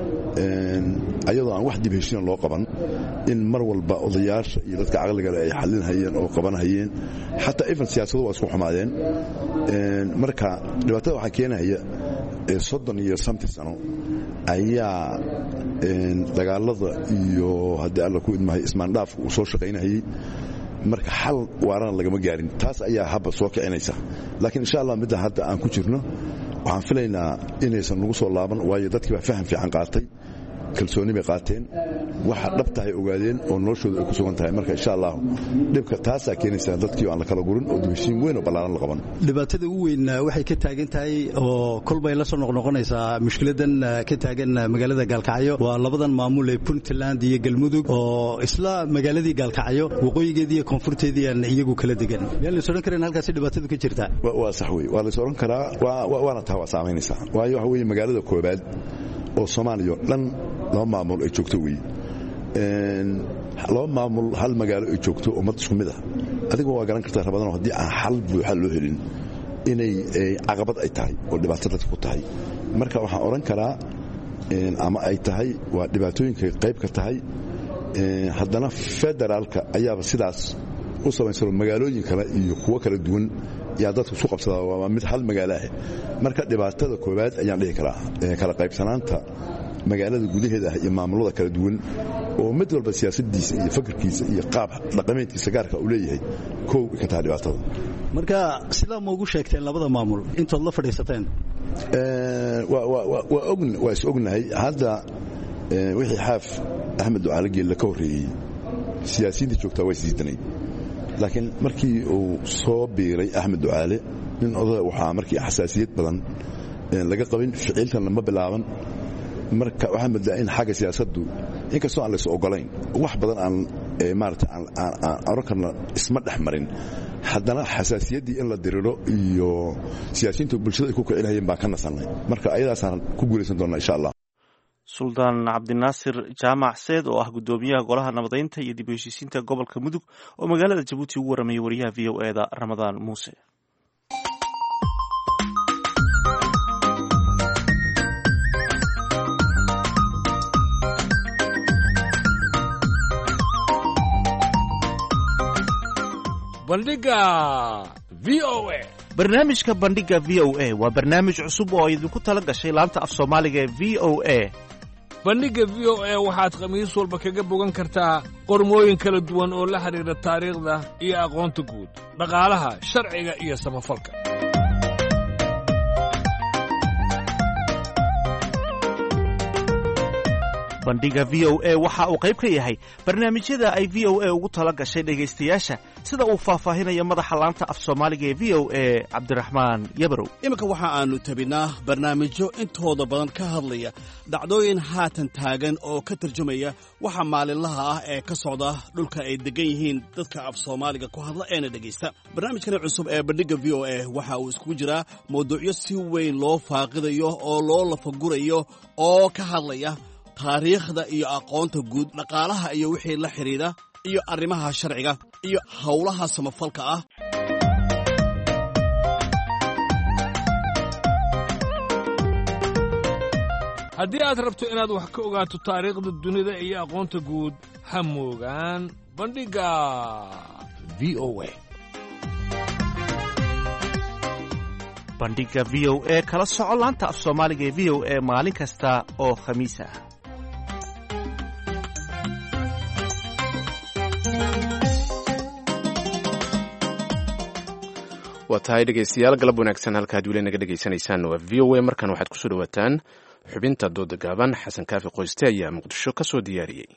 ayadoo aan wax dib heshiina loo qaban in mar walba odayaasha iyo dadka caqligale ay xalinhayeen oo qabanhayeen xataa even siyaasadu waa isku xumaadeen marka dhibaatada waxaa keenaya soddon iyo santi sano ayaa dagaalada iyo haddii alla ku idmahay ismaandhaafka uu soo shaqaynahayey marka xal waarana lagama gaarin taas ayaa habba soo kicinaysa laakiin insha allah midda hadda aan ku jirno waxaan filaynaa inaysan nagu soo laaban waayo dadkii baa faham fiican qaatay kalsooni bay qaateen waxa dhabtahay ogaadeen oo noloshooda ay ku sugan tahay marka insha allah dhibka taasaa keenaysaa dadkii aan la kala gurin oo dibheshiin weyn oo ballaaran la qaban dhibaatada ugu weyn waxay ka taagan tahay oo kolbay la soo noqnoqonaysaa mushkiladan ka taagan magaalada gaalkacyo waa labadan maamul ee puntland iyo galmudug oo isla magaaladii gaalkacyo waqooyigeedii iyo koonfurteedii aan iyagu kala degan miyaan lays odhan karan halkaasi dhibaatadu ka jirtaa waa sax wey waa lays odhan karaa waana taa waa saamaynaysaa waayo waxa weeye magaalada koobaad oo soomaaliya o dhan laba maamul ay joogto wey laba maamul hal magaalo ay joogto ummad isku mid ah adiga waa garan kartaa rabadano haddii aan xal buuxa loo helin inay caqabad ay tahay oo dhibaato dadka ku tahay marka waxaan odhan karaa ama ay tahay waa dhibaatooyinka qayb ka tahay haddana federaalka ayaaba sidaas u samaysano magaalooyin kale iyo kuwo kala duwan yaa dadku isu qabsadaa waa mid hal magaalaah marka dhibaatada koowaad ayaan dhihi karaa kala qaybsanaanta magaalada gudaheeda ah iyo maamulada kala duwan oo mid walba siyaasadiisa iyo fakarkiisa iyo qaab dhaqameedkiisa gaarka uu leeyahay kow ka tahay dhibaatada marka sidaa ma ugu sheegteen labada maamul intood la fadhiisateen waa is ognahay hadda wixii xaaf axmed ducaale geelle ka horreeyey siyaasiyiinta joogtaa waa isdiidanay laakiin markii uu soo biiray axmed ducaale nin odaya waxaa markii xasaasiyad badan laga qabin ficilkan lama bilaaban marka waxaa moodaa in xagga siyaasaddu inkastoo aan lays ogolayn wax badan aan maarata aan oran karna isma dhex marin haddana xasaasiyaddii in la diriro iyo siyaasiyiintu bulshada ay ku kicinayeen baan ka nasannay marka ayadaasaan ku guulaysan doonnaa insha allah suldaan cabdinaasir jaamac seed oo ah guddoomiyaha golaha nabadaynta iyo dib u heshiisiinta gobolka mudug oo magaalada jabuuti ugu warramayay wariyaha v o eda ramadaan muuse bandhiga v o a barnaamijka bandhiga v o a waa barnaamij cusub oo idinku tala gashay laanta af soomaaliga ee v o a bandhigga v o a waxaad khamiis walba kaga bogan kartaa qormooyin kala duwan oo la xidhiidha taariikhda iyo aqoonta guud dhaqaalaha sharciga iyo samafalka bandhiga v o a waxa uu qayb ka yahay barnaamijyada ay v o a ugu tala gashay dhegaystayaasha sida uu faahfaahinayo madaxa laanta af soomaaliga ee v o a cabdiraxmaan yabarow iminka waxa aannu tabinaa barnaamijyo intooda badan ka hadlaya dhacdooyin haatan taagan oo ka tarjumaya waxa maalinlaha ah ee ka socda dhulka ay deggan yihiin dadka af soomaaliga ku hadla eena dhegaysta barnaamijkani cusub ee bandhigga v o a waxa uu iskugu jiraa mawduucyo si weyn loo faaqidayo oo loo lafagurayo oo ka hadlaya taariikhda iyo aqoonta guud dhaqaalaha iyo wixii la xidhiidha iyo arrimaha sharciga iyo howlaha samafalka ah haddii aad rabto inaad wax ka ogaato taariikhda dunida iyo aqoonta guud ha moogaan bandhigga v o a bandhiga v o a kala soco laanta af soomaaliga ee v o a maalin kasta oo khamiis ah waa tahay dhegaystayaal galab wanaagsan halkaad weli naga dhegaysanaysaan waa v o a markan waxaad kusoo dhawaataan xubinta dooda gaaban xasan kaafi qoyste ayaa muqdisho ka soo diyaariyey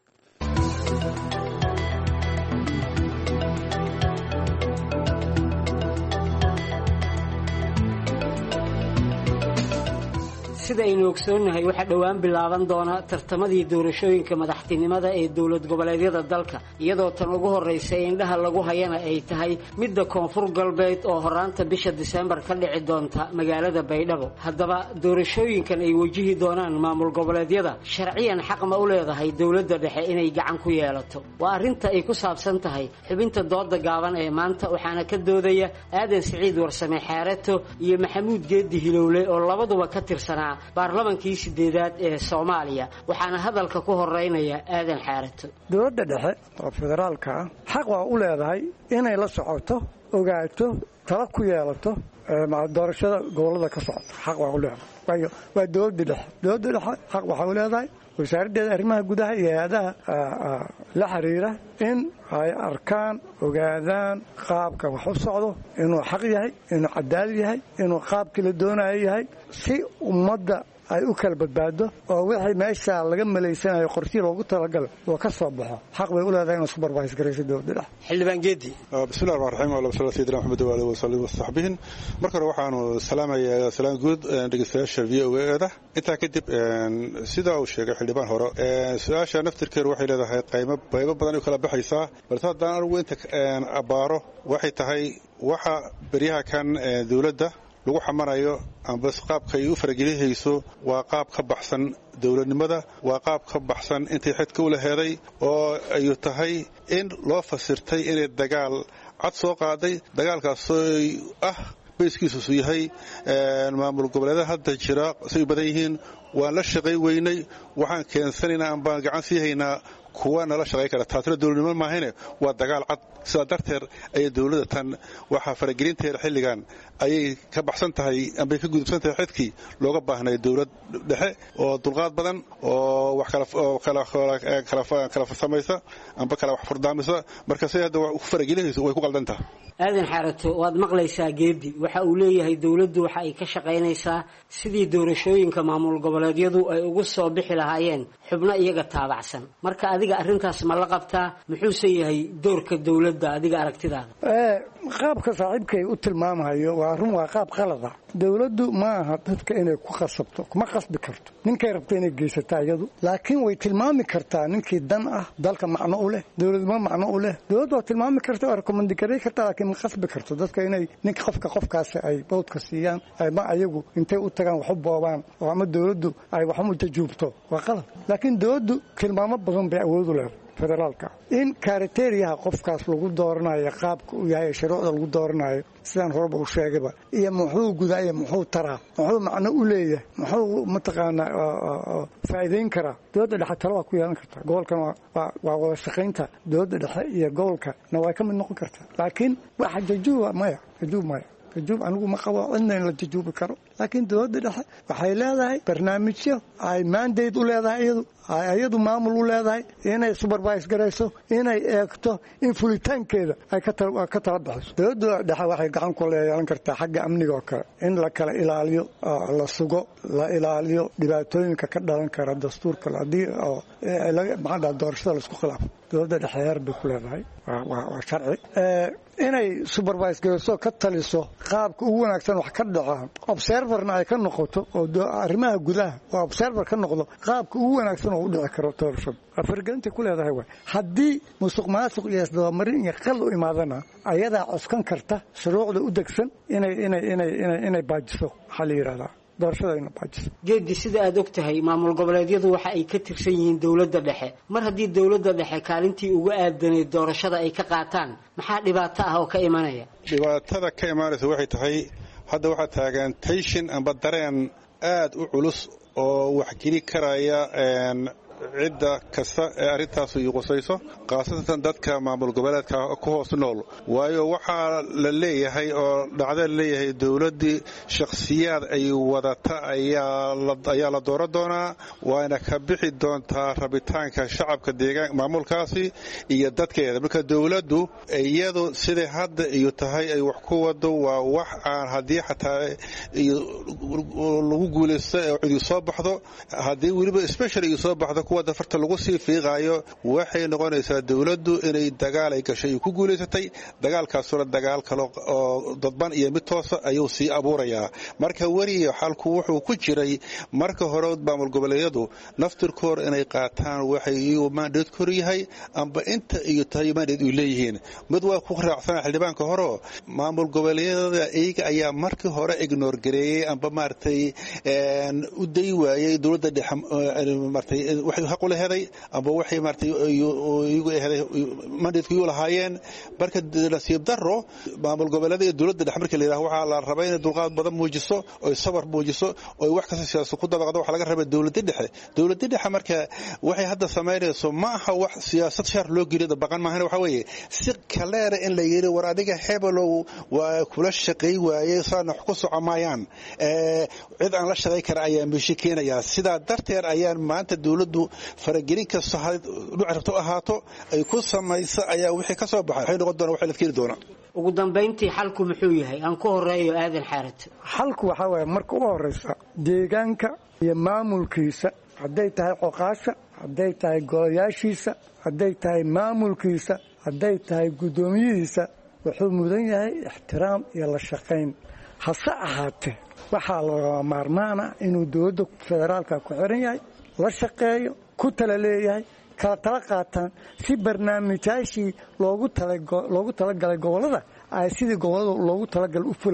sida aynu ogsoonnahay waxaa dhowaan bilaaban doona tartamadii doorashooyinka madaxtinimada ee dowlad goboleedyada dalka iyadoo tan ugu horraysa indhaha lagu hayana ay tahay midda koonfur galbeed oo horaanta bisha diseembar ka dhici doonta magaalada baydhabo haddaba doorashooyinkan ay wajihi doonaan maamul goboleedyada sharciyan xaq ma u leedahay dowladda dhexe inay gacan ku yeelato waa arrinta ay ku saabsan tahay xubinta dooda gaaban ee maanta waxaana ka doodaya aadan siciid warsame xeereto iyo maxamuud geedi hilowle oo labaduba ka tirsanaa baarlamankii sideedaad ee soomaaliya waxaana hadalka ku horeynaya aadan xaarato dowladda dhexe oo federaalka ah xaq waa u leedahay inay la socoto ogaato tala ku yeelato doorashada gobollada ka socota xaq waa u leedahay waayo waa dowladda dhexe dowladda dhexe xaq waxaa u leedahay wasaaraddeeda arrimaha gudaha iyo hay-adaha la xiriira in ay arkaan ogaadaan qaabka wax u socdo inuu xaq yahay inuu cadaalad yahay inuu qaabkii la doonayo yahay si ummadda ay u kala badbaado oo wixii meesha laga malaysanayo qorshii loogu talagalay oo ka soo baxo xaq bay u leedahay inuu supervise garayso dowladda dhexe xildhibaan geedi bismillahi rahmaan raxiim ala sala sayidina maxamed waalihi wasalim wasaxbihin marka hore waxaanu salaamayaa salaan guud dhegeystayaasha v o eeda intaa kadib sida uu sheegay xildhibaan hore su-aasha naftirkeedu waxay leedahay qaymo qaybo badan ay kala baxaysaa balse haddaan anigu inta abbaaro waxay tahay waxa beryaha kan dowladda lagu xamanayo amba qaabka ay u faragelihayso waa qaab ka baxsan dowladnimada waa qaab ka baxsan intay xidka u laheeday oo ay tahay in loo fasirtay inay dagaal cad soo qaaday dagaalkaasoo ah bayskiisusu yahay maamul goboleeda hadda jira say badan yihiin waan la shaqay weynay waxaan keensanaynaa ambaan gacan sii haynaa kuwa nala shaqay kara taasina dowladnimo maahane waa dagaal cad sidaa darteed ayay dowladda tan waxaa faragelinteeda xilligan ayay ka baxsan tahay ambay ka gudubsan tahay xidkii looga baahnay dowlad dhexe oo dulqaad badan oo wax kala farsamaysa amba kala wax furdaamisa marka siday hadda ku faragelinayso way ku qaldantaha aadan xaarato waad maqlaysaa geedi waxa uu leeyahay dowladdu waxa ay ka shaqaynaysaa sidii doorashooyinka maamul goboleedyadu ay ugu soo bixi lahaayeen xubno iyaga taabacsan marka adiga arrintaas ma la qabtaa muxuuse yahay doorka dowladda adiga aragtidaada qaabka saaxiibkay u tilmaamayo waa run waa qaab qalada dowladdu ma aha dadka inay ku khasabto kuma khasbi karto ninkay rabta inay geysataa iyadu laakiin way tilmaami kartaa ninkii dan ah dalka macno u leh dowladnimo macno u leh dowladdu waa tilmaami karta waa rekomandgaray karta laakiin ma khasbi karto dadka inay ninka qofka qofkaasi ay bawdka siiyaan ma ayagu intay u tagaan wax u boobaan oo ama dowladdu ay waxu tajuubto waa qalad laakiin dowladdu tilmaamo badan bay awood u leedahay federaalka in kariteriyaha qofkaas lagu dooranayo qaabka uu yahay shuruucda lagu dooranayo sidaan horeba u sheegayba iyo muxuu gudaa iyo muxuu taraa muxuu macno u leeyahay muxuu mataqaanaa faa'iidayn karaa dowladda dhexe talo waa ku yeelan kartaa gobolkan waa wada shaqaynta dowladda dhexe iyo gobolka na way ka mid noqon kartaa laakiin waxa jajuuba maya jajuub maya jajuub anigu ma qabo cidna in la jajuubi karo laakiin dowladda dhexe waxay leedahay barnaamijyo ay maandayd u leedahay iyadu iyadu maamul u leedahay inay subervise garayso inay eegto in fulitaankeeda ay ka tala bixiso dowladda dhexe waxay gacan ku yeelan kartaa xagga amniga oo kale in la kala ilaaliyo la sugo la ilaaliyo dhibaatooyinka ka dhalan kara dastuurka haddii maxaa doorashada laisku khilaafo dowladda dhexe heer bay ku leedahay waa sharci inay supervise garayso ka taliso qaabka ugu wanaagsan wax ka dhacaan observerna ay ka noqoto oo arrimaha gudaha oo observer ka noqdo qaabka ugu wanaagsan oo u dhici karo doorashada waa faragelintay ku leedahay waay haddii musuq maasuq iyo isdabamarin iyo qal u imaadana ayadaa coskan karta shuruucda u degsan inay inay inay inay inay baajiso waxaa la yidhahdaa geedi sida aad og tahay maamul goboleedyadu waxa ay ka tirsan yihiin dowladda dhexe mar haddii dowladda dhexe kaalintii uga aadanayd doorashada ay ka qaataan maxaa dhibaato ah oo ka imanaya dhibaatada ka imaanaysa waxay tahay hadda waxaa taagan tayshin amba dareen aad u culus oo waxgeli karaya cidda kasta ee arrintaas ii qusayso khaasatan dadka maamul goboleedka ku hoos nool waayo waxaa la leeyahay oo dhacda la leeyahay dowladdii shakhsiyaad ay wadata ayaa la dooran doonaa waana ka bixi doontaa rabitaanka shacabka deegaan maamulkaasi iyo dadkeeda marka dowladdu iyadu siday hadda iyo tahay ay wax ku wado waa wax aan haddii xataa lagu guulaysto ee cidi soo baxdo haddii weliba special ii soo baxdo kuwa dafarta lagu sii fiiqaayo waxay noqonaysaa dowladdu inay dagaal ay gashay ku guulaysatay dagaalkaasuna dagaal kale oo dadban iyo mid toosa ayuu sii abuurayaa marka weliya xalku wuxuu ku jiray marka hore maamul goboleedyadu naftirkoor inay qaataan waxay iyu maandheed kor yahay amba inta iyo tahay maandheed ay leeyihiin mid waa ku raacsana xildhibaanka horeo maamul goboleedyada iyaga ayaa markii hore ignoor gareeyey amba maaragtay u day waayey dowladda dhexe maartay waxay xaq u leheday amba waxay maartay iyagu eheday mandateku iyu lahaayeen marka nasiib daro maamul goboleeda iyo dowladda dhexe markii la yidhaha waxaa la rabaa inay dulqaad badan muujiso oy sabar muujiso oy wax kasta siyaasa ku dabaqdo waxaa laga rabaa dowladda dhexe dowladda dhexe marka waxay hadda samaynayso ma aha wax siyaasad shar loo geliyo baqan maahan waxa weeye si kaleera in la yidhi war adiga hebelow waa kula shaqay waayey saana wax ku soco maayaan cid aan la shaqay kara ayaa meesha keenayaa sidaa darteed ayaan maanta dowladdu faragelin kasta dhuc rabto ahaato ay ku samaysa ayaa wixii ka soo baxay waxay noqon doonaa waxay la keeni doonaa ugu dambayntii xalku muxuu yahay aan ku horeeyo aadan xaarato xalku waxaa waaya marka u horeysa deegaanka iyo maamulkiisa hadday tahay coqaasha hadday tahay golayaashiisa hadday tahay maamulkiisa hadday tahay guddoomiyihiisa wuxuu mudan yahay ixtiraam iyo la shaqayn hase ahaatee waxaa lagama maarmaana inuu dowladda federaalka ku xiran yahay la shaqeeyo ku tala leeyahay kala tala qaataan si barnaamijyaashii loogu talagalay gobollada ay sidii gobollada loogu talagalay u fulaan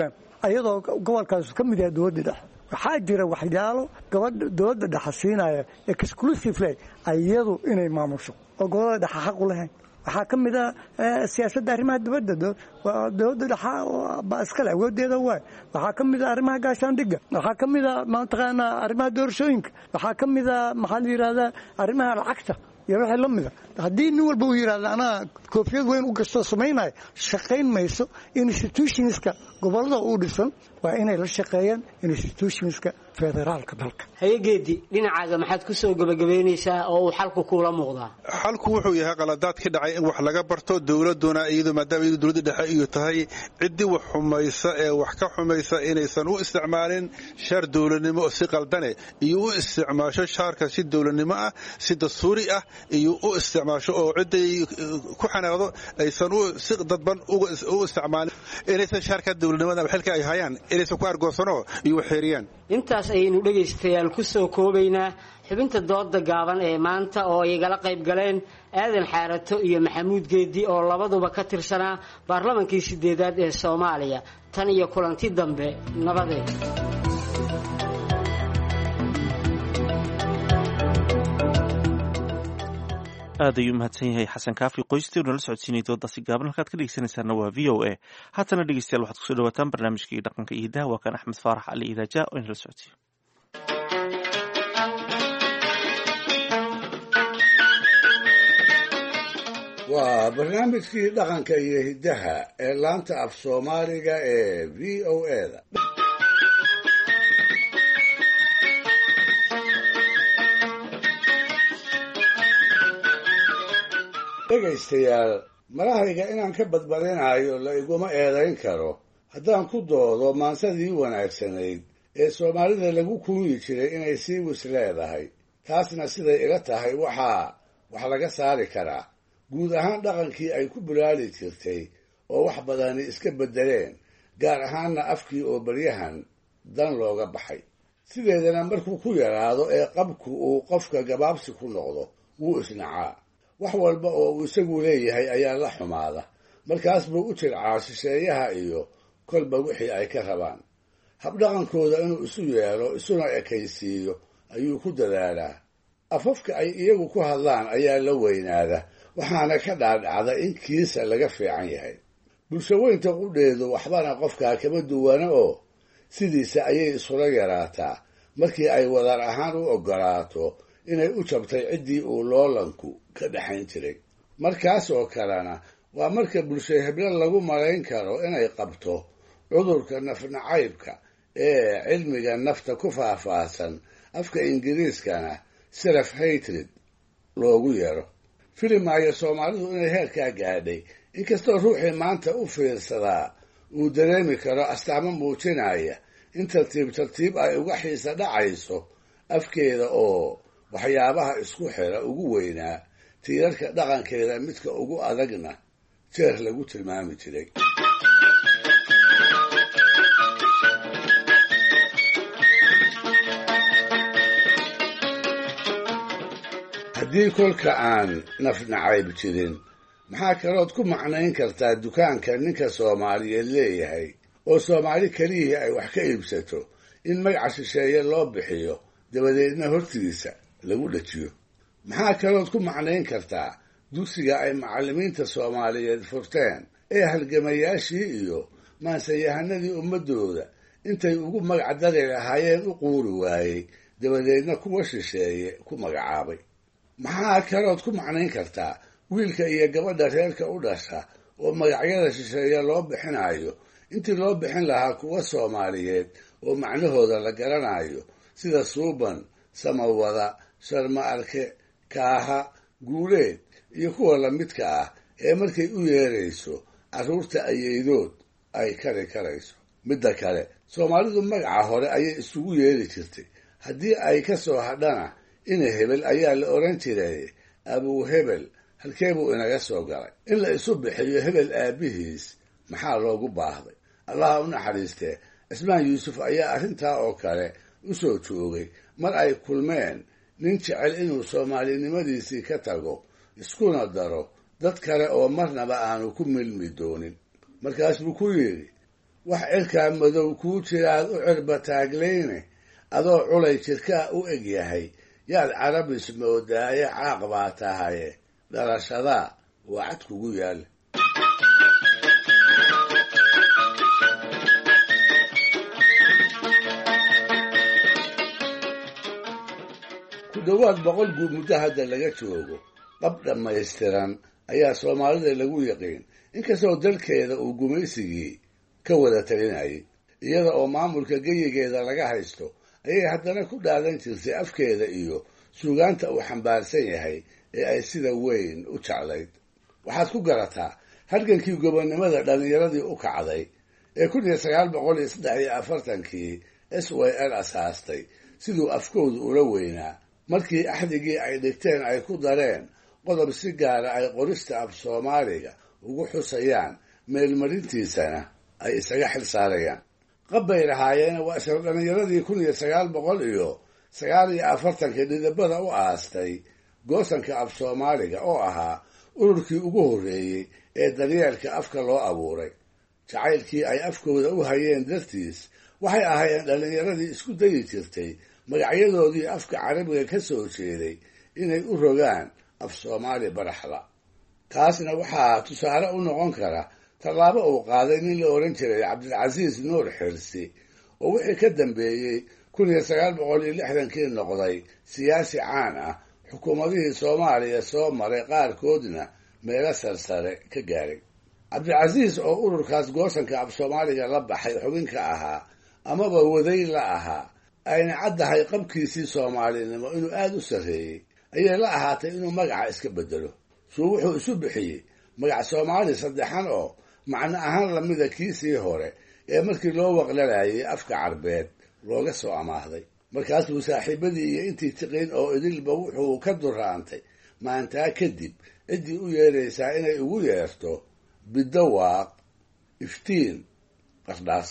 ayadoo gobolkaas ka mid yahay dowladda dhexe waxaa jira waxyaalo gabadha dowladda dhexe siinaya exclusively ayadu inay maamusho oo gobolada dhexe xaq u lahayn waxaa ka mid a siyaasadda arrimaha dibadda dowladda dhexa baa iskale awoodeeda waay waxaa ka mid a arrimaha gaashaandhigga waxaa ka mid a mataqaanaa arrimaha doorashooyinka waxaa ka mid a maxaa la yidhahdaa arrimaha lacagta iyo wixii la mida haddii nin walba uu yidhahda anaa koofiyad weyn u gastoo samaynaya shaqayn mayso institutionska gobolada uu dhisan waa inay la shaqeeyaan institutionska federaalka dalka hayegeedi dhinacaaga maxaad ku soo gebagabeynaysaa oo uu xalku kuula muuqdaa xalku wuxuu yahay qaladaad ka dhacay in wax laga barto dowladuna iyadu maadaama iyadu dowladda dhexe iyo tahay ciddii wax xumaysa ee wax ka xumaysa inaysan u isticmaalin shaar dowladnimo si qaldane iyo u isticmaasho shaarka si dowladnimo ah si dastuuri ah iyo u isticmaasho oo cidday ku xanaaqdo aysan si dadban u isticmaalin inaysan shaarka dowladnimada ama xilka ay hayaan inaysan ku argoosano iyo waxeeriyaan intaas ayaynu dhegaystayaal ku soo koobaynaa xubinta dooda gaaban ee maanta oo ay igala qayb galeen aadan xaarato iyo maxamuud geedi oo labaduba ka tirsanaa baarlamankii sideedaad ee soomaaliya tan iyo kulanti dambe nabadeed aad ayuu mahadsan yahay xasan kaafi qoystii nala socodsiinay doodaasi gaaban halkaad ka dhegeysanaysaana waa v o a haatana dhegeystayaal waxaad kusoo dhawaataan barnaamijkii dhaqanka iyo hidaha waa kan axmed faarax ali idaaja oo inala socodsiiyo waa barnaamijkii dhaqanka iyo hiddaha ee laanta af soomaaliga ee v o eda dhegaystayaal marahayga inaan ka badbadinayo la iguma eedayn karo haddaan ku doodo maansadii wanaagsanayd ee soomaalida lagu kuunyi jiray inay sii wis leedahay taasna siday ila tahay waxaa wax laga saari karaa guud ahaan dhaqankii ay ku bulaali jirtay oo wax badani iska beddeleen gaar ahaanna afkii oo baryahan dan looga baxay sideedana markuu ku yaraado ee qabku uu qofka gabaabsi ku noqdo wuu isnacaa wax walba oo uu isagu leeyahay ayaa la xumaada markaas buu u jircaa shisheeyaha iyo kolba wixii ay ka rabaan habdhaqankooda inuu isu yeelo isuna ekaysiiyo ayuu ku dadaalaa afafka ay iyagu ku hadlaan ayaa la weynaada waxaana ka dhaadhacda in kiisa laga fiican yahay bulshaweynta qudheedu waxbana qofkaa kama duwana oo sidiisa ayay isula yaraataa markii ay wadar ahaan u oggolaato inay u jabtay ciddii uu loolanku ka dhexayn jiray markaas oo kalena waa marka bulsho heblo lagu malayn karo inay qabto cudurka nafnacaybka ee cilmiga nafta ku faahfaahsan afka ingiriiskana self hatred loogu yeero filimaayo soomaalidu inay heerkaa gaadhay inkastoo ruuxii maanta u fiirsadaa uu dareemi karo astaamo muujinaya in tartiib tartiib ay uga xiisa dhacayso afkeeda oo waxyaabaha isku xira ugu weynaa tiirarka dhaqankeeda midka ugu adagna jeer lagu tilmaami jiray haddii kolka aan nafnacayb jirin maxaa kalood ku macnayn kartaa dukaanka ninka soomaaliyeed leeyahay oo soomaali keliyihii ay wax ka iibsato in magaca shisheeye loo bixiyo dabadeedna hortiisa lagu dhajiyo maxaa kalood ku macnayn kartaa dugsiga ay macallimiinta soomaaliyeed furteen ee halgamayaashii iyo maansayahanadii ummaddooda intay ugu magac dari lahaayeen u quuri waayey dabadeedna kuwa shisheeye ku magacaabay maxaa kalood ku macnayn kartaa wiilka iyo gabadha reerka u dhasha oo magacyada shisheeye loo bixinayo intii loo bixin lahaa kuwa soomaaliyeed oo macnahooda la garanayo sida suuban samawada sharma arke kaaha guuleed iyo kuwa lamidka ah ee markay u yeerayso carruurta ayeydood ay kari karayso midda kale soomaalidu magaca hore ayay isugu yeeri jirtay haddii ay ka soo hadhana ina hebel ayaa la odhan jiray abuu hebel halkee buu inaga soo galay in la isu bixiyo hebel aabbihiis maxaa loogu baahday allaha u naxariistee cismaan yuusuf ayaa arrintaa oo kale u soo joogay mar ay kulmeen nin jecel inuu soomaalinimadiisii ka tago iskuna daro dad kale oo marnaba aanu ku milmi doonin markaas buu ku yidhi wax cirkaa madow kuu jiraad u cirba taagleyne adoo culay jirkaa u eg yahay yaad carabis moodaaye caaq baa tahaye dhalashadaa waa cad kugu yaal ku dhowaad boqol guud muddo hadda laga joogo qab dhammaystiran ayaa soomaalida lagu yaqiin inkastoo dalkeeda uu gumaysigii ka wada talinayay iyada oo maamulka geyigeeda laga haysto ayay haddana ku dhaadan jirtay afkeeda iyo suugaanta uu xambaarsan yahay ee ay sida weyn u jeclayd waxaad ku garataa halgankii gobonnimada dhallinyaradii u kacday ee kun iyo sagaal boqol iyo saddex iyo afartankii s y l asaastay siduu afkoodu ula weynaa markii axdigii ay dhigteen ay ku dareen qodob si gaara ay qorista af soomaaliga ugu xusayaan meelmarintiisana ay isaga xil saarayaan qabbay lahaayeen waa isla dhallinyaradii kun iyo sagaal boqol iyo sagaal iyo afartankii dhidibada u aastay goosanka af soomaaliga oo ahaa ururkii ugu horreeyey ee daryeelka afka loo abuuray jacaylkii ay afkooda u hayeen dartiis waxay ahaayeen dhallinyaradii isku dayi jirtay magacyadoodii afka carabiga ka soo jeeday inay u rogaan af soomaali baraxda taasna waxaa tusaale u noqon kara tallaabo uu qaaday nin la odhan jiray cabdilcasiis nuur xirsi oo wixii ka dambeeyey kun iyo sagaal boqol iyo lixdankii noqday siyaasi caan ah xukuumadihii soomaaliya soo maray qaarkoodna meelo sarsare ka gaaray cabdilcasiis oo ururkaas goosanka af soomaaliga la baxay xubinka ahaa amaba waday la ahaa ayna caddahay qabkiisii soomaalinimo inuu aada u sarreeyey ayay la ahaatay inuu magaca iska bedelo suu wuxuu isu bixiyey magac soomaali saddexan oo macno ahaan lamida kiisii hore ee markii loo waqlalayay afka carbeed looga soo amaahday markaasuu saaxiibadii iyo intii tiqin oo idilba wuxuu ka duraantay maantaa kadib ciddii u yeeraysaa inay ugu yeerto bidawaaq iftiin qardhaas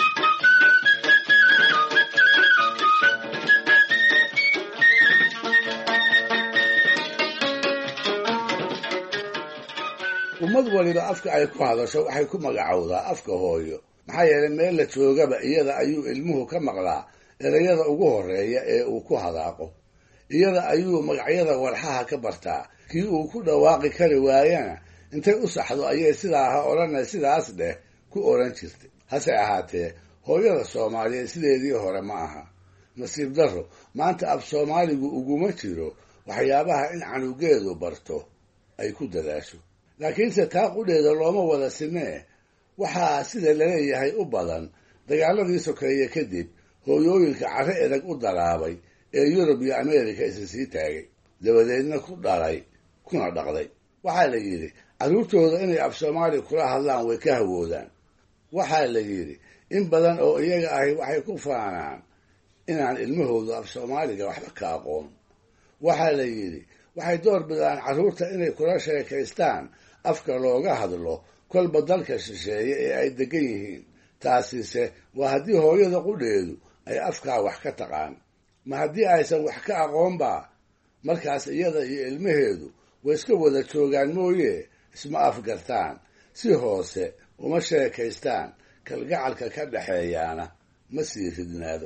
ummad waliba afka ay ku hadasho waxay ku magacowdaa afka hooyo maxaa yeelay meel la joogaba iyada ayuu ilmuhu ka maqlaa erayada ugu horreeya ee uu ku hadaaqo iyada ayuu magacyada walxaha ka bartaa kii uu ku dhawaaqi kari waayana intay u saxdo ayay sidaa ha odhana sidaas dheh ku odhan jirtay hase ahaatee hooyada soomaaliyeed sideedii hore ma aha nasiib darro maanta af soomaaligu uguma jiro waxyaabaha in canugeedu barto ay ku dadaasho laakiinse taa qudheeda looma wada sinee waxaa sida laleeyahay u badan dagaaladii sokeeye kadib hooyooyinka carre edag u dalaabay ee yurub iyo ameerika isa sii taagay dabadeedna ku dhalay kuna dhaqday waxaa la yidhi carruurtooda inay af soomaali kula hadlaan way ka hawoodaan waxaa la yidhi in badan oo iyaga ahi waxay ku faanaan inaan ilmahoodu af soomaaliga waxba ka aqoon waxaa la yidhi waxay door bidaan carruurta inay kula sheekaystaan afka looga hadlo kolba dalka shisheeye ee ay degan yihiin taasise waa haddii hooyada qudheedu ay afkaa wax ka taqaan ma haddii aysan wax ka aqoonba markaas iyada iyo ilmaheedu way iska wada joogaan mooye isma afgartaan si hoose uma sheekaystaan kalgacalka ka dhexeeyaana ma sii ridnaado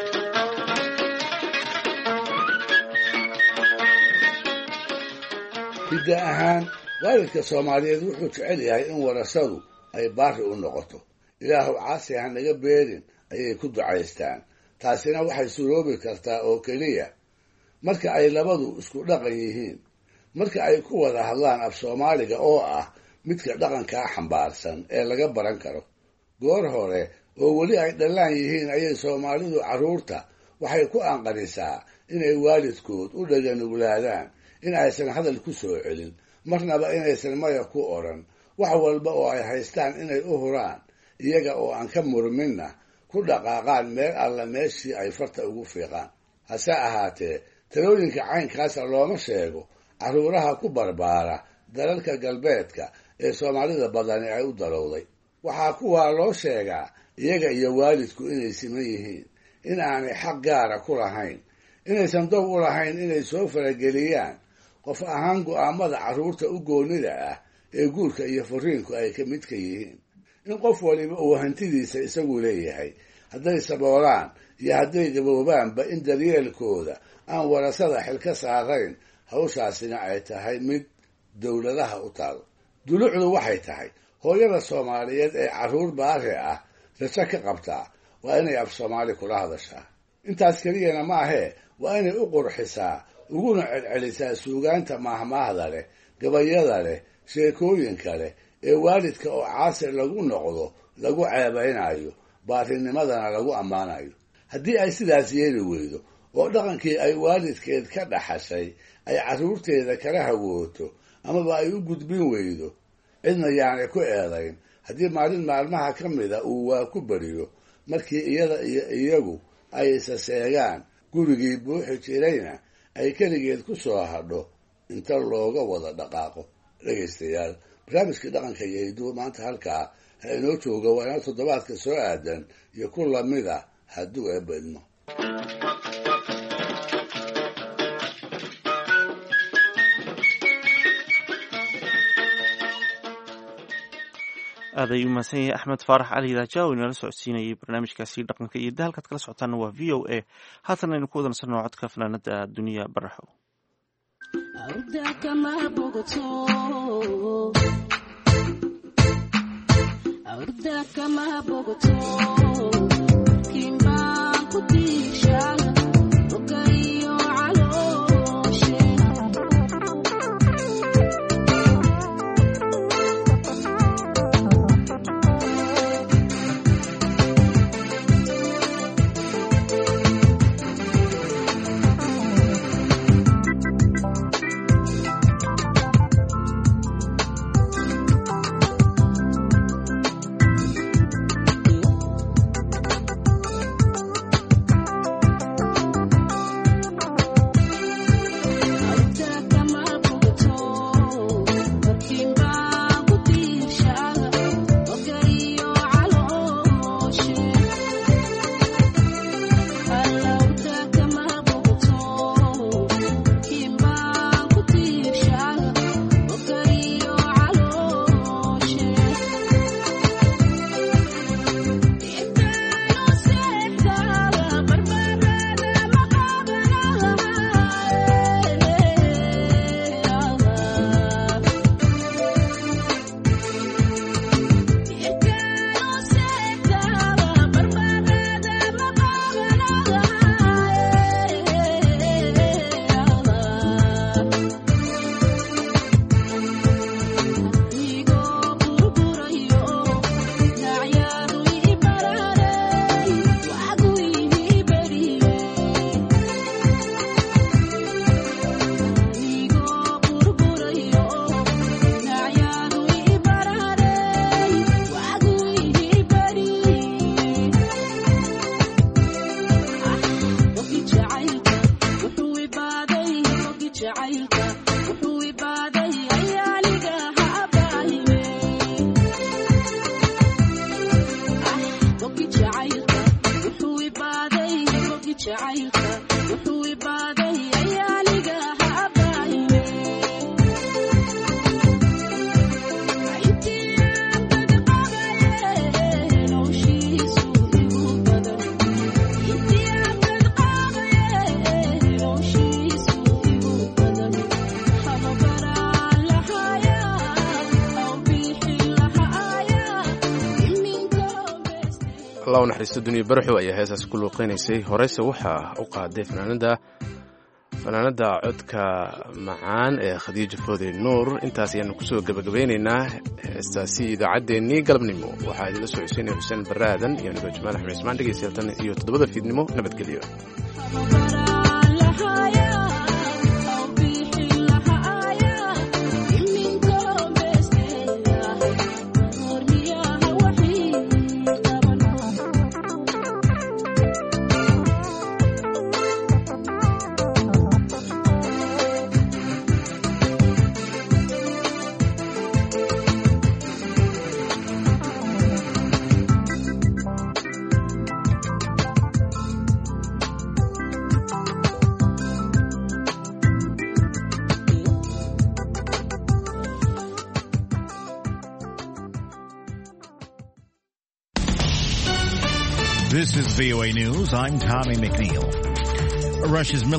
hidda ahaan waalidka soomaaliyeed wuxuu jecel yahay in warasadu ay baari u noqoto ilaahu caasi ha naga beerin ayay ku ducaystaan taasina waxay suroobi kartaa oo keliya marka ay labadu isku dhaqan yihiin marka ay ku wada hadlaan af soomaaliga oo ah midka dhaqankaa xambaarsan ee laga baran karo goor hore oo weli ay dhallaan yihiin ayay soomaalidu carruurta waxay ku anqarisaa inay waalidkood u dhaganuglaadaan in aysan hadal ku soo celin marnaba inaysan maya ku odhan wax walba oo ay haystaan inay u huraan iyaga oo aan ka murminna ku dhaqaaqaan meel alla meeshii ay farta ugu fiiqaan hase ahaatee talooyinka caynkaasa looma sheego carruuraha ku barbaara dalalka galbeedka ee soomaalida badani ay u dalowday waxaa kuwaa loo sheegaa iyaga iyo waalidku inay siman yihiin in aanay xaq gaara ku lahayn inaysan dow u lahayn inay soo farageliyaan qof ahaan go'aamada carruurta u goonnida ah ee guurka iyo furiinku ay ka midka yihiin in qof waliba uu hantidiisa isagu leeyahay hadday saboolaan iyo hadday gaboobaanba in daryeelkooda aan warasada xil ka saarayn hawshaasina ay tahay mid dowladaha u taal dulucdu waxay tahay hooyada soomaaliyeed ee carruur baari ah rajo ka qabtaa waa inay af soomaali kula hadashaa intaas keliyana ma ahee waa inay u qurxisaa uguna celcelisaa suugaanta maahmaahda leh gabayada leh sheekooyinka leh ee waalidka oo caasir lagu noqdo lagu ceebaynayo baarinimadana lagu ammaanayo haddii ay sidaas yeeli weydo oo dhaqankii ay waalidkeed ka dhaxashay ay carruurteeda kala hawooto amaba ay u gudbin weydo cidna yaanay ku eedayn haddii maalin maalmaha ka mida uu waa ku beriyo markii iyada iyo iyagu ay isa seegaan gurigii buuxi jirayna ay keligeed ku soo hadho inta looga wada dhaqaaqo dhegaystayaal barnaamijkii dhaqanka iyo hiduwa maanta halkaa ha inoo jooga waa inoo toddobaadka soo aadan iyo ku lamid ah hadduu eebedmo aad ayuu mahadsan yahay axmed faarax cali raaja oo inala socodsiinayay barnaamijkaasi dhaqanka iyo da halkaad kala socotaana waa v o a haatan aynu ku wadansanno codka fanaanada duniya baraxo allah u naxariisto duniya baraxo ayaa heesaas ku luuqeynaysay horeyse waxaa u qaaday fanaanada fanaanada codka macaan ee khadiija foode nuur intaas ayaanu kusoo gebagabeyneynaa heestaasi idaacaddeenii galabnimo waxaa idinla soo xuseynaya xuseen barre aadan iyo anigoo jamaal axmed ismaan dhegeystayaatan iyo toddobada fiidnimo nabadgelyo This is VOA News. I'm Tommy McNeil. Russia's military